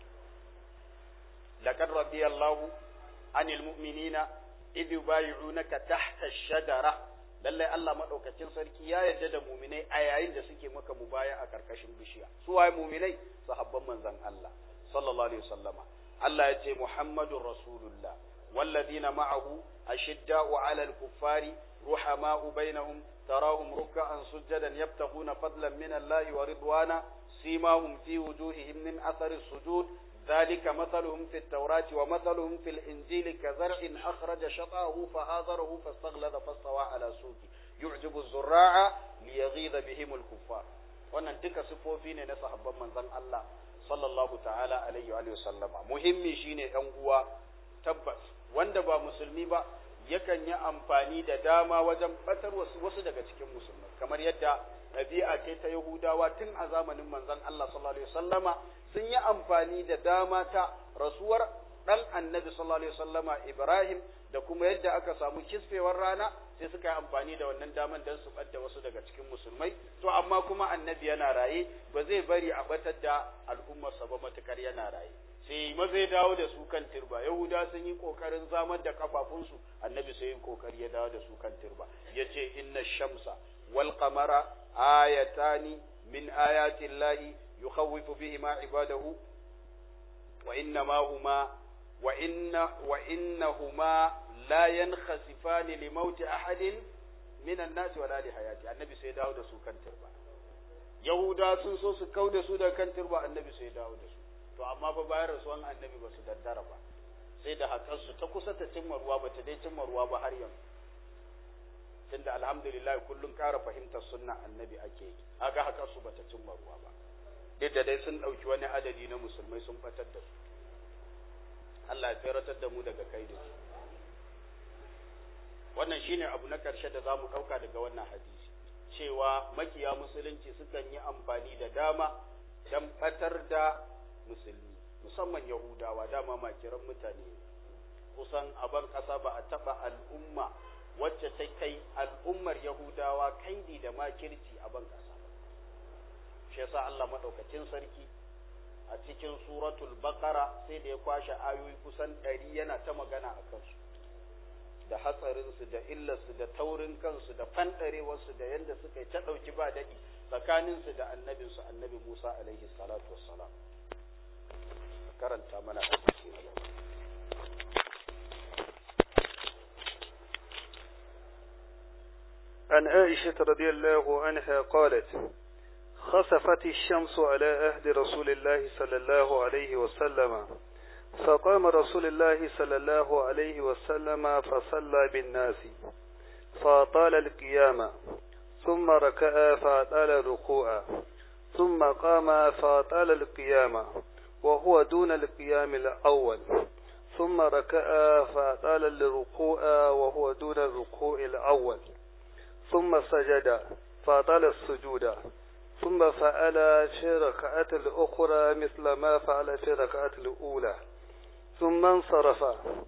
Speaker 1: laqad radiyallahu anil mu'minina idh yubay'unaka tahta ash-shajara lalle Allah madaukakin sarki ya yarda da mu'minai a yayin da suke maka mubaya a karkashin bishiya su waye mu'minai sahabban manzon Allah sallallahu alaihi wasallama Allah ya ce Muhammadur Rasulullah والذين معه أشداء على الكفار رحماء بينهم تراهم ركعا سجدا يبتغون فضلا من الله ورضوانا سيماهم في وجوههم من أثر السجود ذلك مثلهم في التوراة ومثلهم في الإنجيل كزرع أخرج شطاه فآذره فاستغلظ فاستوى على سوقه يعجب الزراع ليغيظ بهم الكفار wannan duka sifofi ne na sahabban manzon Allah sallallahu ta'ala alaihi wa sallama muhimmi shine ɗan uwa tabbas wanda ba musulmi ba yakan yi amfani da dama wajen batar wasu, wasu daga cikin musulmai kamar yadda ɗabi'a ce ta Yahudawa tun a zamanin manzon Allah sallallahu alaihi wasallama sun yi amfani da dama ta rasuwar ɗan annabi sallallahu alaihi wasallama Ibrahim da kuma yadda aka samu kisfewar rana sai suka yi amfani da wannan daman don su ɓadda wasu daga cikin musulmai to amma kuma annabi yana raye ba zai bari a batar da al'ummarsa ba matukar yana raye sai ma zai dawo da su kan turba yahuda sun yi kokarin zamar da kafafunsu annabi sai yin kokari ya dawo da su kan turba yace inna shamsa wal qamara ayatani min ayati llahi yukhawwifu bihima ibadahu wa inna ma huma wa inna wa innahuma la yankhasifani li mauti ahadin min an-nas wala li hayati annabi sai dawo da su kan turba yahuda sun so su kauda su da kan turba annabi sai dawo da su to amma fa bayan rasuwan annabi ba su daddara ba sai da haƙarsu ta kusa ta cimma ruwa ba ta dai cimma ruwa ba har yanzu tunda alhamdulillah kullum ƙara fahimtar sunna annabi ake yi aga haƙarsu ba ta cimma ruwa ba duk da dai sun ɗauki wani adadi na musulmai sun fatar da su Allah ya tseratar da mu daga kai da su wannan shine abu na ƙarshe da za mu ɗauka daga wannan hadisi cewa makiya musulunci sukan yi amfani da dama don ɓatar da musulmi musamman yahudawa dama makiran mutane kusan a ban ƙasa ba a taɓa al'umma wacce ta kai al'ummar yahudawa kaidi da makirci a ban ƙasa ba shi yasa Allah maɗaukacin sarki a cikin suratul baqara sai da ya kwashe ayoyi kusan ɗari yana ta magana a kansu da hatsarinsu da illarsu da taurin kansu da fanɗarewarsu da yadda suka yi ta ɗauki ba daɗi tsakaninsu da annabinsu annabi musa alaihi salatu wassalam karanta mana hadisi na gaba
Speaker 2: عن عائشة رضي الله عنها قالت خسفت الشمس على عهد رسول الله صلى الله عليه وسلم فقام رسول الله صلى الله عليه وسلم فصلى بالناس فأطال القيام ثم ركع فأطال الركوع ثم قام فأطال القيام وهو دون القيام الأول ثم ركع فأطال الركوع وهو دون الركوع الأول ثم سجد فأطال السجود ثم فعل في ركعة الأخرى مثل ما فعل في ركعة الأولى ثم انصرف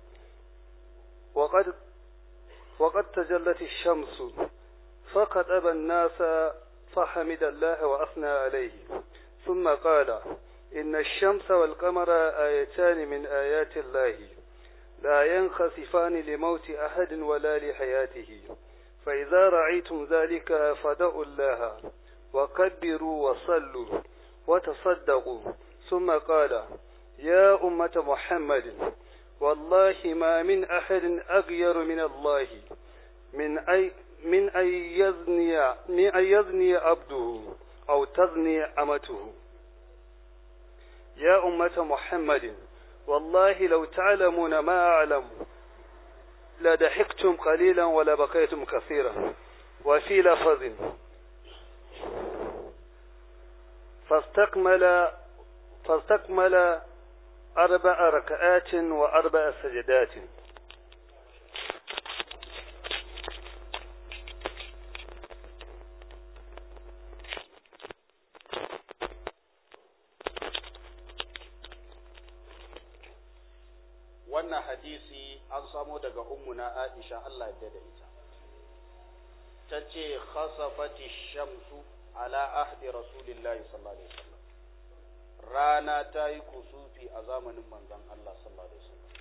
Speaker 2: وقد وقد تجلت الشمس فخطب الناس فحمد الله وأثنى عليه ثم قال إن الشمس والقمر آيتان من آيات الله لا ينخسفان لموت أحد ولا لحياته فإذا رأيتم ذلك فدعوا الله وكبروا وصلوا وتصدقوا ثم قال يا أمة محمد والله ما من أحد أغير من الله من أي من أن يزني من أن يزني عبده أو تزني أمته يا أمة محمد والله لو تعلمون ما أعلم لضحكتم قليلا ولبقيتم كثيرا وفي لفظ فاستكمل فاستكمل أربع ركعات وأربع سجدات
Speaker 1: wannan hadisi an samo daga ummuna Aisha Allah ya da ita ta ce khasafati shamsu ala ahdi rasulillahi sallallahu alaihi wasallam rana ta yi kusufi a zamanin manzon Allah sallallahu alaihi wasallam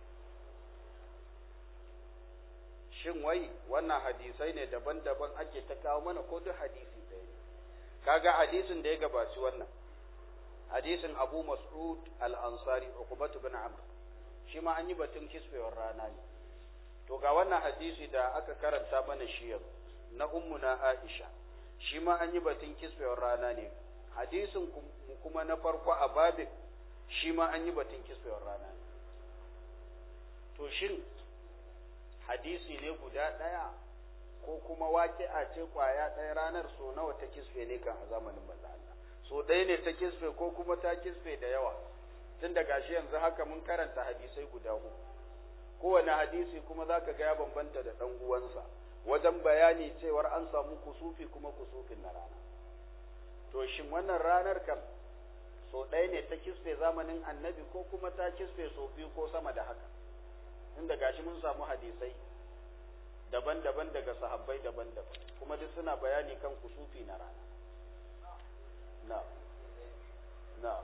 Speaker 1: shin wai wannan hadisai ne daban-daban ake ta kawo mana ko duk hadisi ɗaya ne kaga hadisin da ya gabaci wannan hadisin Abu Mas'ud al-Ansari Uqbah bin Amr shi ma an yi batun kisfewar rana ne to ga wannan hadisi da aka karanta mana shi yau na ummuna Aisha shi ma an yi batun kisfewar rana ne hadisin kuma na farko a babin shi ma an yi batun kisfewar rana ne to shin hadisi ne guda ɗaya ko kuma waƙi'a ce ƙwaya ɗaya ranar so nawa ta kisfe ne kan a zamanin manzo Allah so ɗaya ne ta kisfe ko kuma ta kisfe da yawa tun da gashi yanzu haka mun karanta hadisai guda uku kowane hadisi kuma zaka ga ya bambanta da ɗan uwansa wajen bayani cewar an samu kusufi kuma kusufin na rana to shin wannan ranar kam so ɗaya ne ta kisfe zamanin annabi ko kuma ta kisfe so biyu ko sama da haka inda gashi mun samu hadisai daban-daban daga sahabbai daban-daban kuma duk suna bayani kan kusufi na rana na na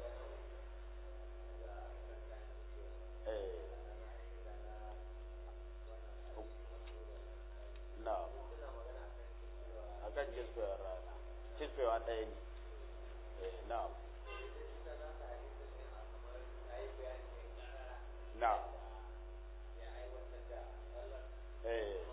Speaker 1: eh na akan kisfewar rana kisfewa ɗaya ne eh na na eh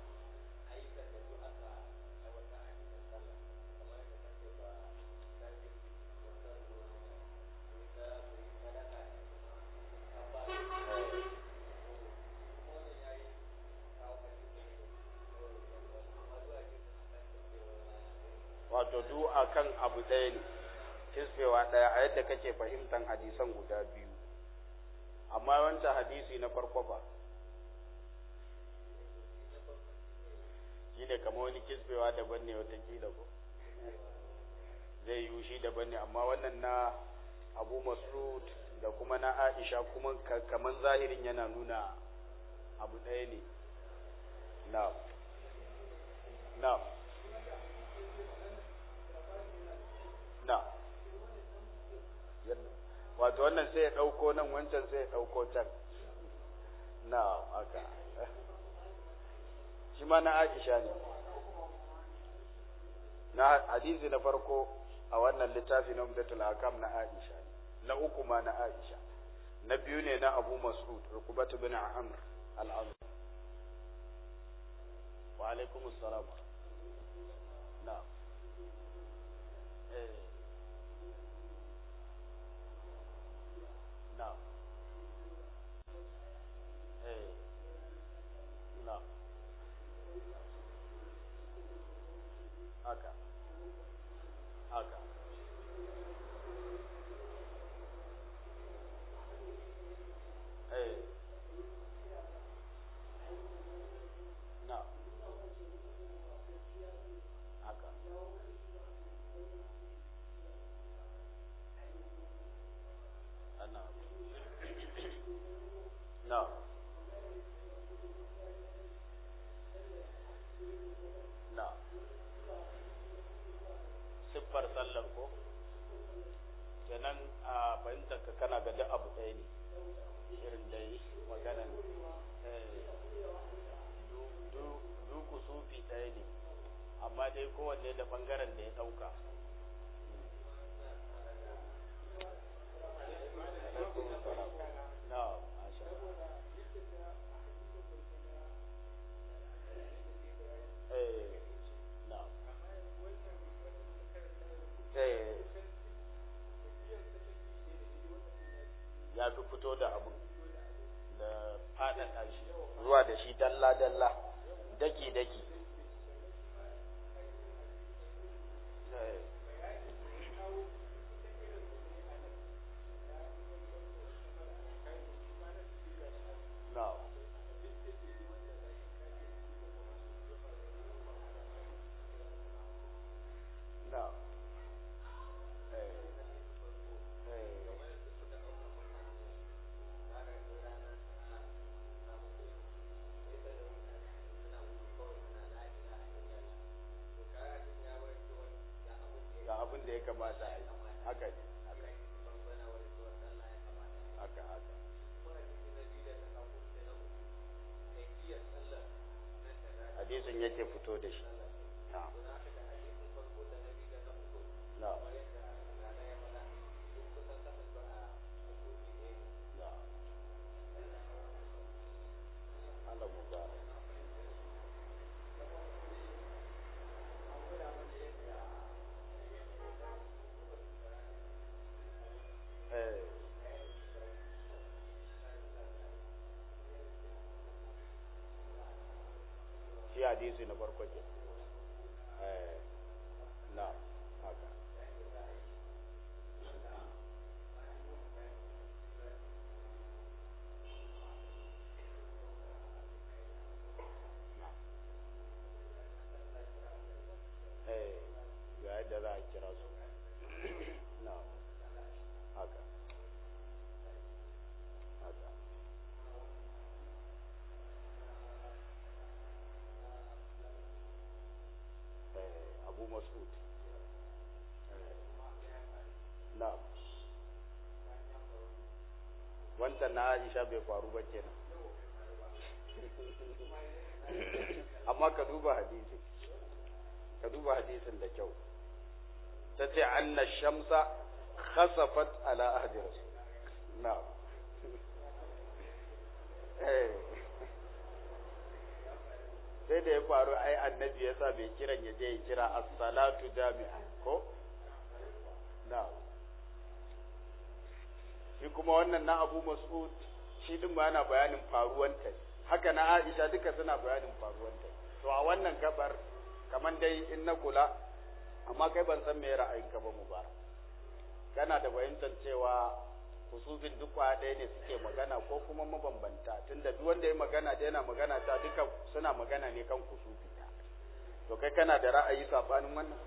Speaker 1: wato du akan abu ɗaya ne kisfewa ɗaya a yadda kake fahimtar hadisan guda biyu amma wancan hadisi na farko ba shi ne kama wani kisfewa daban ne watakila ko zai yi shi daban ne amma wannan na abu masud da kuma na aisha kuma kaman zahirin yana nuna abu ɗaya ne na na na wato wannan sai ya ɗauko nan wancan sai ya ɗauko can na haka shi ma na aisha ne na hadisi na farko a wannan littafi na umdatul hakam na aisha ne na uku ma na aisha na biyu ne na abu mas'ud rukubatu bin amr al-azim wa alaikum assalam na eh na eh na haka haka eh na haka ana na na siffar sallar ko kenan a fahimtar ka kana ga duk abu ɗaya ne irin da yi maganan duku sufi ɗaya ne amma dai kowanne da ɓangaren da ya ɗauka na masha eh na eh ya fi fito da abu da faɗaɗa shi zuwa da shi dalla-dalla daki-daki No. No. Eh. Eh. ga abin da ya kamata a yi haka ne haka haka haka hadisin yake fito da shi na na na Allah mu ba eh shi hadisi na farko ke eh na haka eh ga yadda za a kira su na haka haka eh abu mas'ud eh na wanda na Aisha bai faru ba kenan amma ka duba hadisin ka duba hadisin da kyau ta ce anna shamsa khasafat ala ahdi rasul na sai da ya faru ai annabi ya sa mai kiran ya je ya kira as-salatu jami'a ko na shi kuma wannan na Abu Mas'ud shi din ma yana bayanin faruwanta haka na Aisha duka suna bayanin faruwanta to a wannan gabar kaman dai in na kula amma kai ban san me ra'ayinka ba mubarak kana da fahimtar cewa kusufin duk kwa ɗaya ne suke magana ko kuma mabambanta tunda duk wanda ya magana da yana magana ta duka suna magana ne kan kusufi ta to kai kana da ra'ayi sabanin wannan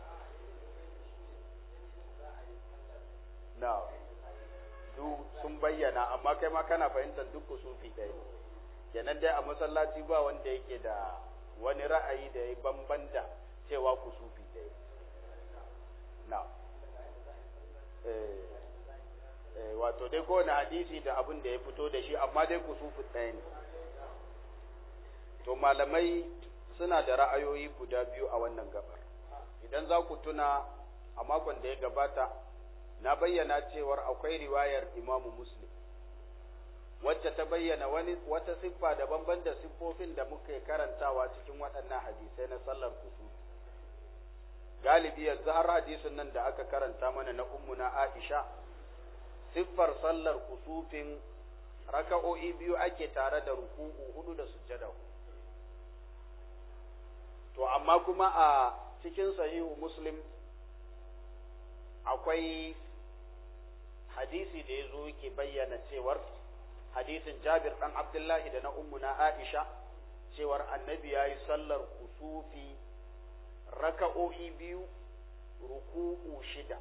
Speaker 1: na duk sun bayyana amma kai ma kana fahimtar duk kusufi ɗaya ne kenan dai a masallaci ba wanda yake da wani ra'ayi da ya bambanta cewa kusufi ɗaya na eh eh wato dai kowane hadisi da abin da ya fito da shi amma dai kusufu ɗaya ne to malamai suna da ra'ayoyi guda biyu a wannan gabar idan za ku tuna a makon da ya gabata na bayyana cewar akwai riwayar imamu muslim wacce ta bayyana wani wata siffa daban-ban da siffofin da muke karantawa cikin waɗannan hadisai na sallar kusufi galibi yanzu har hadisin nan da aka karanta mana na ummuna Aisha siffar sallar kusufin raka'o'i biyu ake tare da ruku'u hudu da sujjada to amma kuma a cikin sahihu muslim akwai hadisi da ya zo yake bayyana cewar hadisin jabir dan abdullahi da na ummuna aisha cewar annabi ya yi sallar kusufi raka'o'i biyu ruku'u shida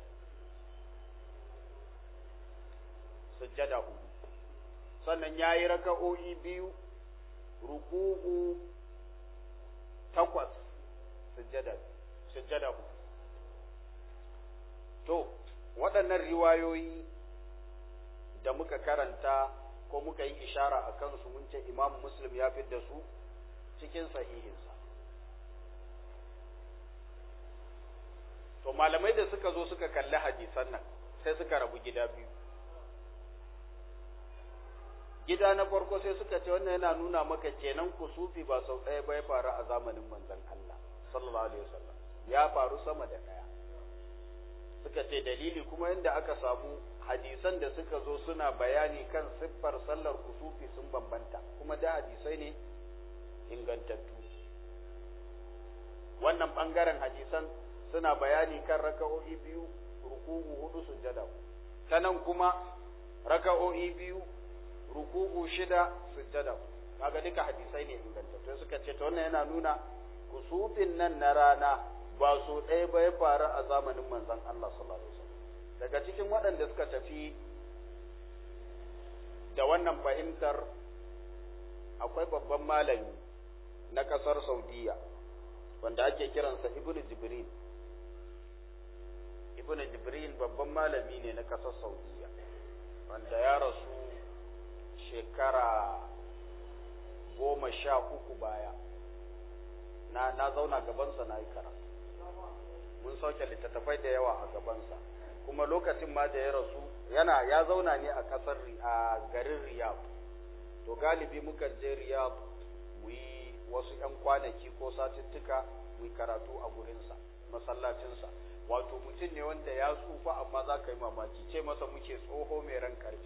Speaker 1: sujjada hudu sannan ya yi raka'o'i biyu ruku'u takwas sujjada sujjada hudu to waɗannan riwayoyi da muka karanta ko muka yi ishara a kansu mun ce imam muslim ya fi da su cikin sahihinsa to malamai da suka zo suka kalli hadisan nan sai suka rabu gida biyu gida na farko sai suka ce wannan yana nuna maka kenan kusufi ba sau ɗaya ba ya faru a zamanin manzon Allah sallallahu alaihi wasallam ya faru sama da ɗaya suka ce dalili kuma inda aka samu hadisan da suka zo suna bayani kan siffar sallar kusufi sun bambanta kuma da hadisai ne ingantattu wannan bangaren hadisan suna bayani kan raka'o'i biyu ruku'u hudu sujjada ta nan kuma raka'o'i biyu ruku'u shida sujjada kaga duka hadisai ne ingantattu suka ce to wannan yana nuna kusufin nan na rana ba so ɗaya ba ya faru a zamanin manzon Allah sallallahu alaihi wasallam daga cikin waɗanda suka tafi da wannan fahimtar akwai babban malami na ƙasar Saudiya wanda ake kiransa Ibn Jibril Ibn Jibril babban malami ne na ƙasar Saudiya wanda ya rasu shekara goma sha uku baya na, na zauna gabansa na yi karatu mun sauke littattafai da yawa a gabansa kuma lokacin ma da ya rasu yana ya zauna ne a kasar a garin Riyadh to galibi mukan je Riyadh mu yi wasu ƴan kwanaki ko satuttuka mu yi karatu a gurinsa masallacinsa wato mutum ne wanda ya tsufa amma za ka yi mamaki ce masa muke tsoho mai ran karfi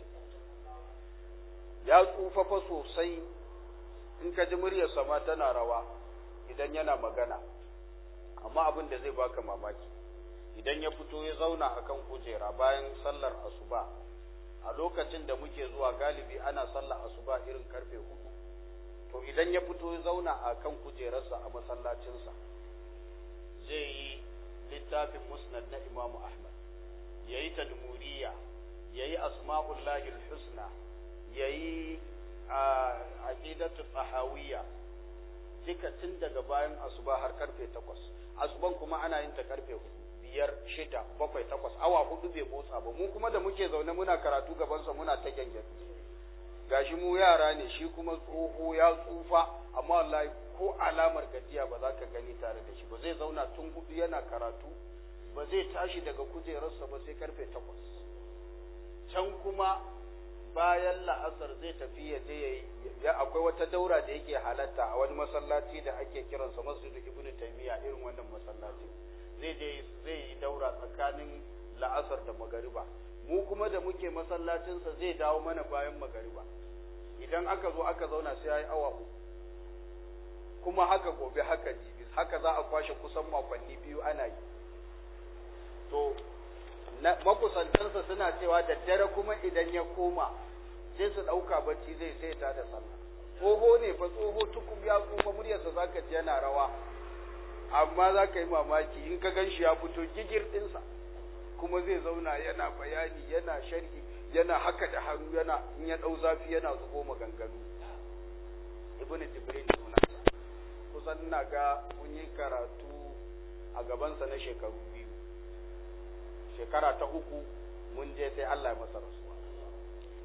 Speaker 1: ya tsufa fa sosai in ka ji muryarsa ma tana rawa idan yana magana amma abin da zai baka mamaki idan ya fito ya zauna akan kujera bayan sallar asuba a lokacin da muke zuwa galibi ana sallar asuba irin karfe hudu to idan ya fito ya zauna a kan kujerarsa a masallacinsa zai yi littafin musnad na imamu ahmad ya yi tadmuriya ya yi asma'ullahi husna ya yi aqidatu tsahawiyya duka tun daga bayan asuba har karfe takwas asuban kuma ana yin ta karfe hudu biyar shida bakwai takwas awa hudu bai motsa ba mu kuma da muke zaune muna karatu gabansa muna ta gyangyaɗi gashi mu yara ne shi kuma tsoho ya tsufa amma wallahi ko alamar gajiya ba za ka gani tare da shi ba zai zauna tun hudu yana karatu ba zai tashi daga kujerarsa ba sai karfe takwas can kuma bayan la'asar zai tafi ya je ya akwai wata daura da yake halatta a wani masallaci da ake kiransa masjidu ibnu taymiya irin wannan masallaci zai je zai yi daura tsakanin la'asar da magariba mu kuma da muke masallacinsa zai dawo mana bayan magariba idan aka zo aka zauna sai ya yi awa uku kuma haka gobe haka jibi haka za a kwashe kusan makonni biyu ana yi to makusantansa suna cewa da dare kuma idan ya koma sai su ɗauka bacci zai sai ta da sallah tsoho ne fa tsoho tukum ya tsufa muryarsa za ka ji yana rawa amma za ka yi mamaki in ka gan shi ya fito gigir ɗinsa kuma zai zauna yana bayani yana sharhi yana haka da hannu yana in ya ɗau zafi yana zubo maganganu ibn jibril sunansa kusan ina ga mun yi karatu a gabansa na shekaru biyu shekara ta uku mun je sai Allah ya masa rasuwa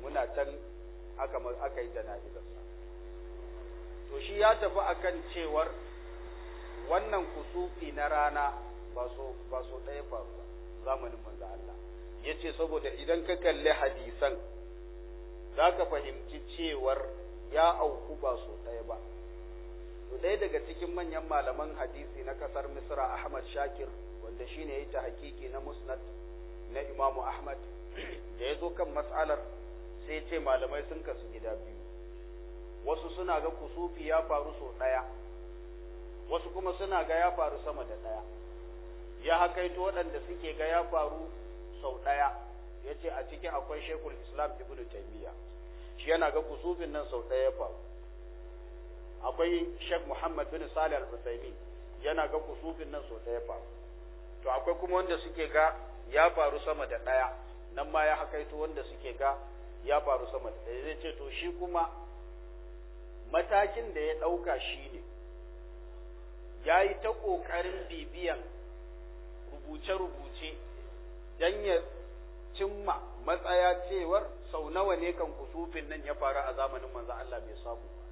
Speaker 1: muna can aka aka yi jana'izarsa to shi ya tafi akan cewar wannan kusufi na rana ba so ba so ɗaya faru ba zamanin manzo Allah yace saboda idan ka kalli hadisan zaka fahimci cewar ya auku ba so ɗaya ba to ɗaya daga cikin manyan malaman hadisi na kasar Misra Ahmad Shakir wanda shine yayi ta hakiki na Musnad na Imam Ahmad da ya zo kan mas'alar sai ce malamai sun kasu gida biyu wasu suna ga kusufi ya faru so ɗaya wasu kuma suna ga ya faru sama da ɗaya ya hakaito waɗanda suke ga ya faru sau ɗaya ya ce a ciki akwai shekul islam ibn taimiyya shi yana ga kusufin nan sau ɗaya ya faru akwai shek muhammad bin salih al-husaymi yana ga kusufin nan sau ɗaya ya faru to akwai kuma wanda suke ga ya faru sama da ɗaya nan ma ya hakaito wanda suke ga ya faru sama da ɗaya zai ce to shi kuma matakin da ya ɗauka shi ne ya yi ta ƙoƙarin bibiyan rubuce-rubuce don ya cimma matsaya cewar sau nawa ne kan kusufin nan ya faru a zamanin manzo Allah bai samu ba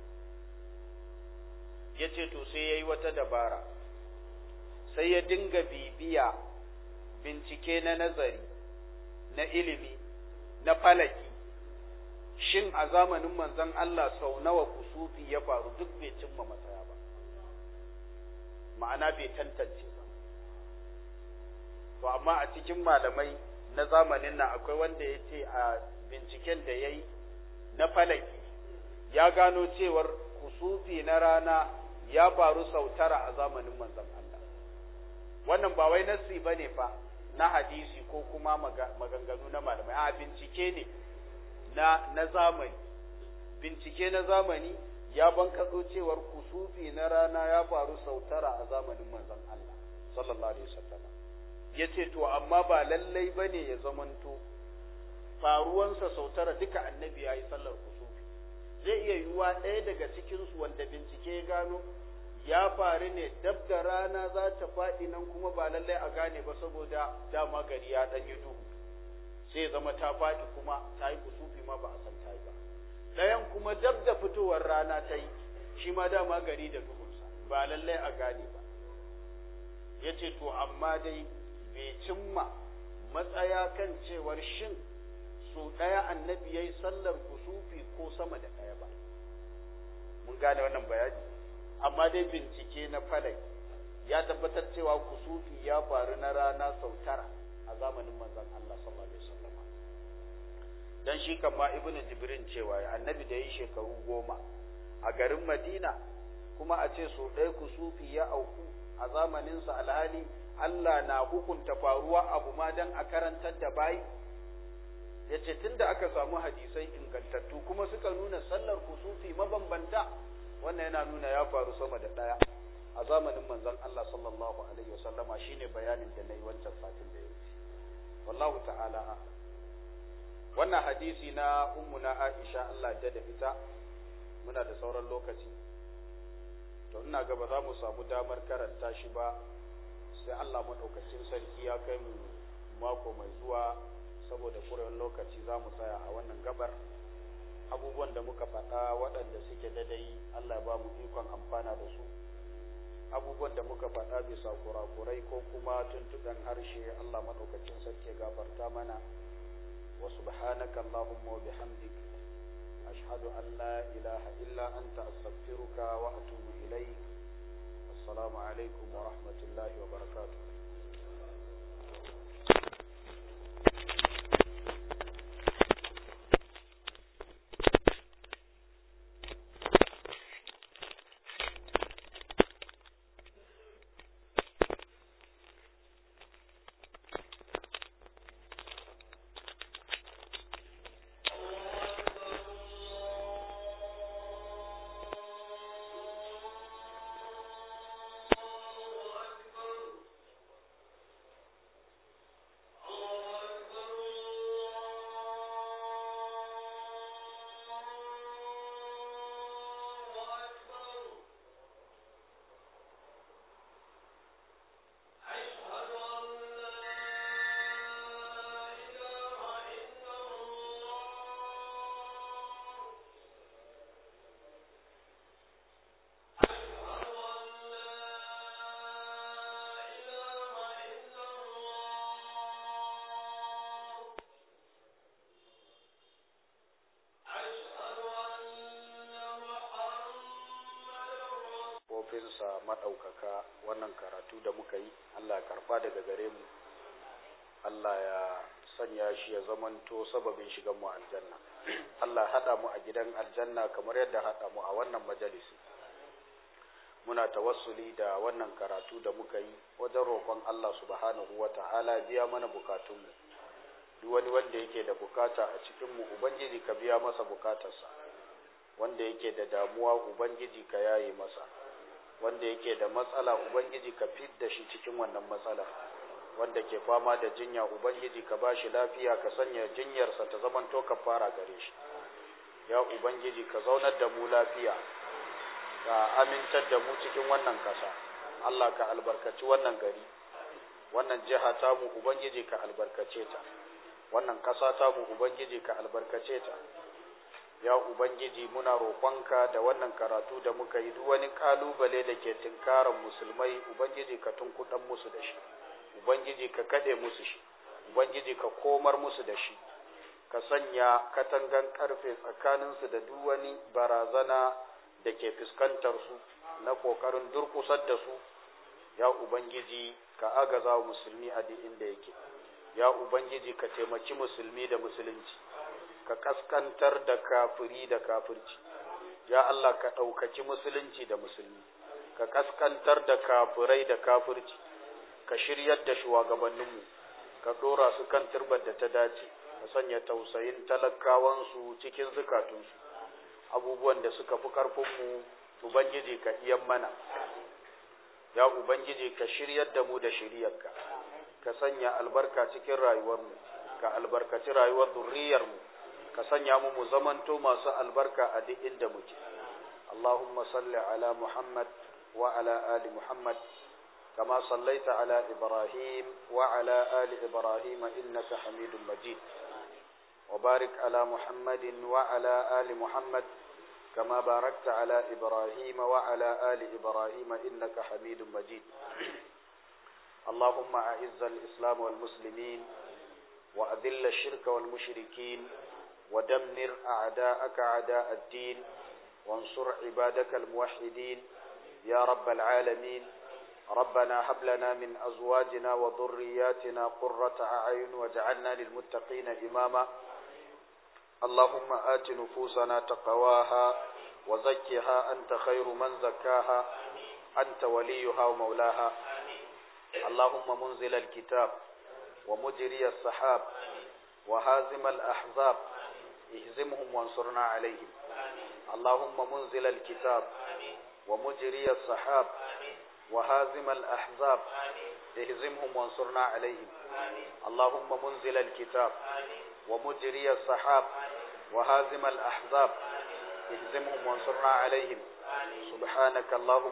Speaker 1: ya ce to sai ya yi wata dabara sai ya dinga bibiya bincike na nazari na ilimi na falaki shin a zamanin manzon Allah sau nawa kusufi ya faru duk bai cimma matsaya ba ma'ana bai tantance ba to amma a cikin malamai na zamanin nan akwai wanda ya ce a binciken da ya yi na falaki ya gano cewar kusufi na rana ya faru sau tara a zamanin manzon Allah wannan ba wai nassi ba ne fa na hadisi ko kuma maganganu na malamai a bincike ne na na zamani bincike na zamani ya bankaɗo cewar kusufi na rana ya faru sau tara a zamanin manzon Allah sallallahu alaihi wasallam ya ce to amma ba lallai ba ne ya zamanto faruwansa sau tara duka annabi ya yi sallar kusufi zai iya yiwuwa ɗaya daga cikinsu wanda bincike ya gano ya faru ne dab da rana za ta faɗi nan kuma ba lallai a gane ba saboda dama gari ya ɗan yi duhu sai zama ta faɗi kuma ta yi kusufi ma ba a san ta yi ba ɗayan kuma dab da fitowar rana ta yi shi ma dama gari da duhunsa ba lallai a gane ba ya ce to amma dai bai cimma matsaya kan cewar shin so ɗaya annabi ya yi sallar kusufi ko sama da ɗaya ba mun gane wannan bayani amma dai bincike na falai ya tabbatar cewa kusufi ya faru na rana sau tara a zamanin manzon Allah sallallahu alaihi wasallam dan shi kama ibnu jibrin cewa annabi da yi shekaru goma a garin madina kuma a ce so ɗaya kusufi ya auku a zamaninsa alhali Allah na hukunta faruwa abu ma dan a karantar da bayi ya ce tun da aka samu hadisai ingantattu kuma suka nuna sallar kusufi mabambanta wannan yana nuna ya faru sama da ɗaya a zamanin manzon Allah sallallahu alaihi wasallama shine bayanin da na yi wancan satin da ya wuce wallahu ta'ala wannan hadisi na ummuna Aisha Allah ya da ita muna da sauran lokaci to ina ga ba za mu samu damar karanta shi ba sai Allah maɗaukacin sarki ya kai mu mako mai zuwa saboda kurewar lokaci za mu tsaya a wannan gabar abubuwan da muka faɗa waɗanda suke dadai Allah ba mu ikon amfana da su abubuwan da muka faɗa bisa kurakurai ko kuma tuntuɓen harshe Allah maɗaukacin sarki ya gafarta mana wa subhanaka Allahumma wa bihamdik ashhadu an la ilaha illa anta astaghfiruka wa atubu ilayk assalamu alaikum wa rahmatullahi wa barakatuh siffofinsa maɗaukaka wannan karatu da muka yi Allah ya karfa daga gare mu Allah ya sanya shi ya zamanto sababin shigan mu aljanna Allah haɗa mu a gidan aljanna kamar yadda haɗa mu a wannan majalisi muna tawassuli da wannan karatu da muka yi wajen roƙon Allah subhanahu wa ta'ala biya mana bukatunmu duk wani wanda yake da bukata a cikinmu ubangiji ka biya masa bukatarsa wanda yake da damuwa ubangiji ka yaye masa wanda yake da matsala ubangiji ka fidda shi cikin wannan matsala wanda ke fama da jinya ubangiji ka ba shi lafiya ka sanya jinyarsa ta zamanto ka fara gare shi ya ubangiji ka zaunar da mu lafiya ka amintar da mu cikin wannan kasa Allah ka albarkaci wannan gari wannan jiha tamu ubangiji ka albarkace ta wannan kasa tamu ubangiji ka albarkace ta ya ubangiji muna roƙonka da wannan karatu da muka yi duk wani kalubale da ke tinkaran musulmai ubangiji ka tunkuɗan musu da shi ubangiji ka kaɗe musu shi ubangiji ka komar musu da shi ka sanya katangan ƙarfe tsakaninsu da duk wani barazana da ke fuskantar su na ƙoƙarin durƙusar da su ya ubangiji ka agaza wa musulmi a duk inda yake ya ubangiji ka taimaki musulmi da musulunci ka kaskantar da kafiri da kafirci ya Allah ka ɗaukaki musulunci da musulmi ka kaskantar da kafirai da kafirci ka shiryar da shugabanninmu ka ɗora su kan turbar da ta dace ka sanya tausayin talakawansu cikin zukatunsu abubuwan da suka fi ƙarfinmu ubangiji ka iyan mana ya ubangiji ka shiryar da mu da shiryarka ka sanya albarka cikin rayuwarmu ka albarkaci rayuwar zurriyarmu ka sanya mu mu zamanto masu albarka a duk inda muke Allahumma salli ala Muhammad wa ala ali Muhammad kama sallaita ala Ibrahim wa ala ali Ibrahim innaka Hamidum Majid wa barik ala Muhammadin wa ala ali Muhammad كما باركت على إبراهيم وعلى آل إبراهيم إنك حميد مجيد اللهم أعز الإسلام والمسلمين وأذل الشرك والمشركين ودمر أعداءك أعداء الدين وانصر عبادك الموحدين يا رب العالمين ربنا هب لنا من أزواجنا وذرياتنا قرة أعين واجعلنا للمتقين إماما اللهم آت نفوسنا تقواها وزكها أنت خير من زكاها أنت وليها ومولاها اللهم منزل الكتاب ومجري السحاب وهازم الأحزاب اهزمهم وانصرنا عليهم اللهم منزل الكتاب ومجري السحاب وهازم الأحزاب اهزمهم وانصرنا عليهم اللهم منزل الكتاب ومجري السحاب وهازم الأحزاب اهزمهم وانصرنا عليهم سبحانك اللهم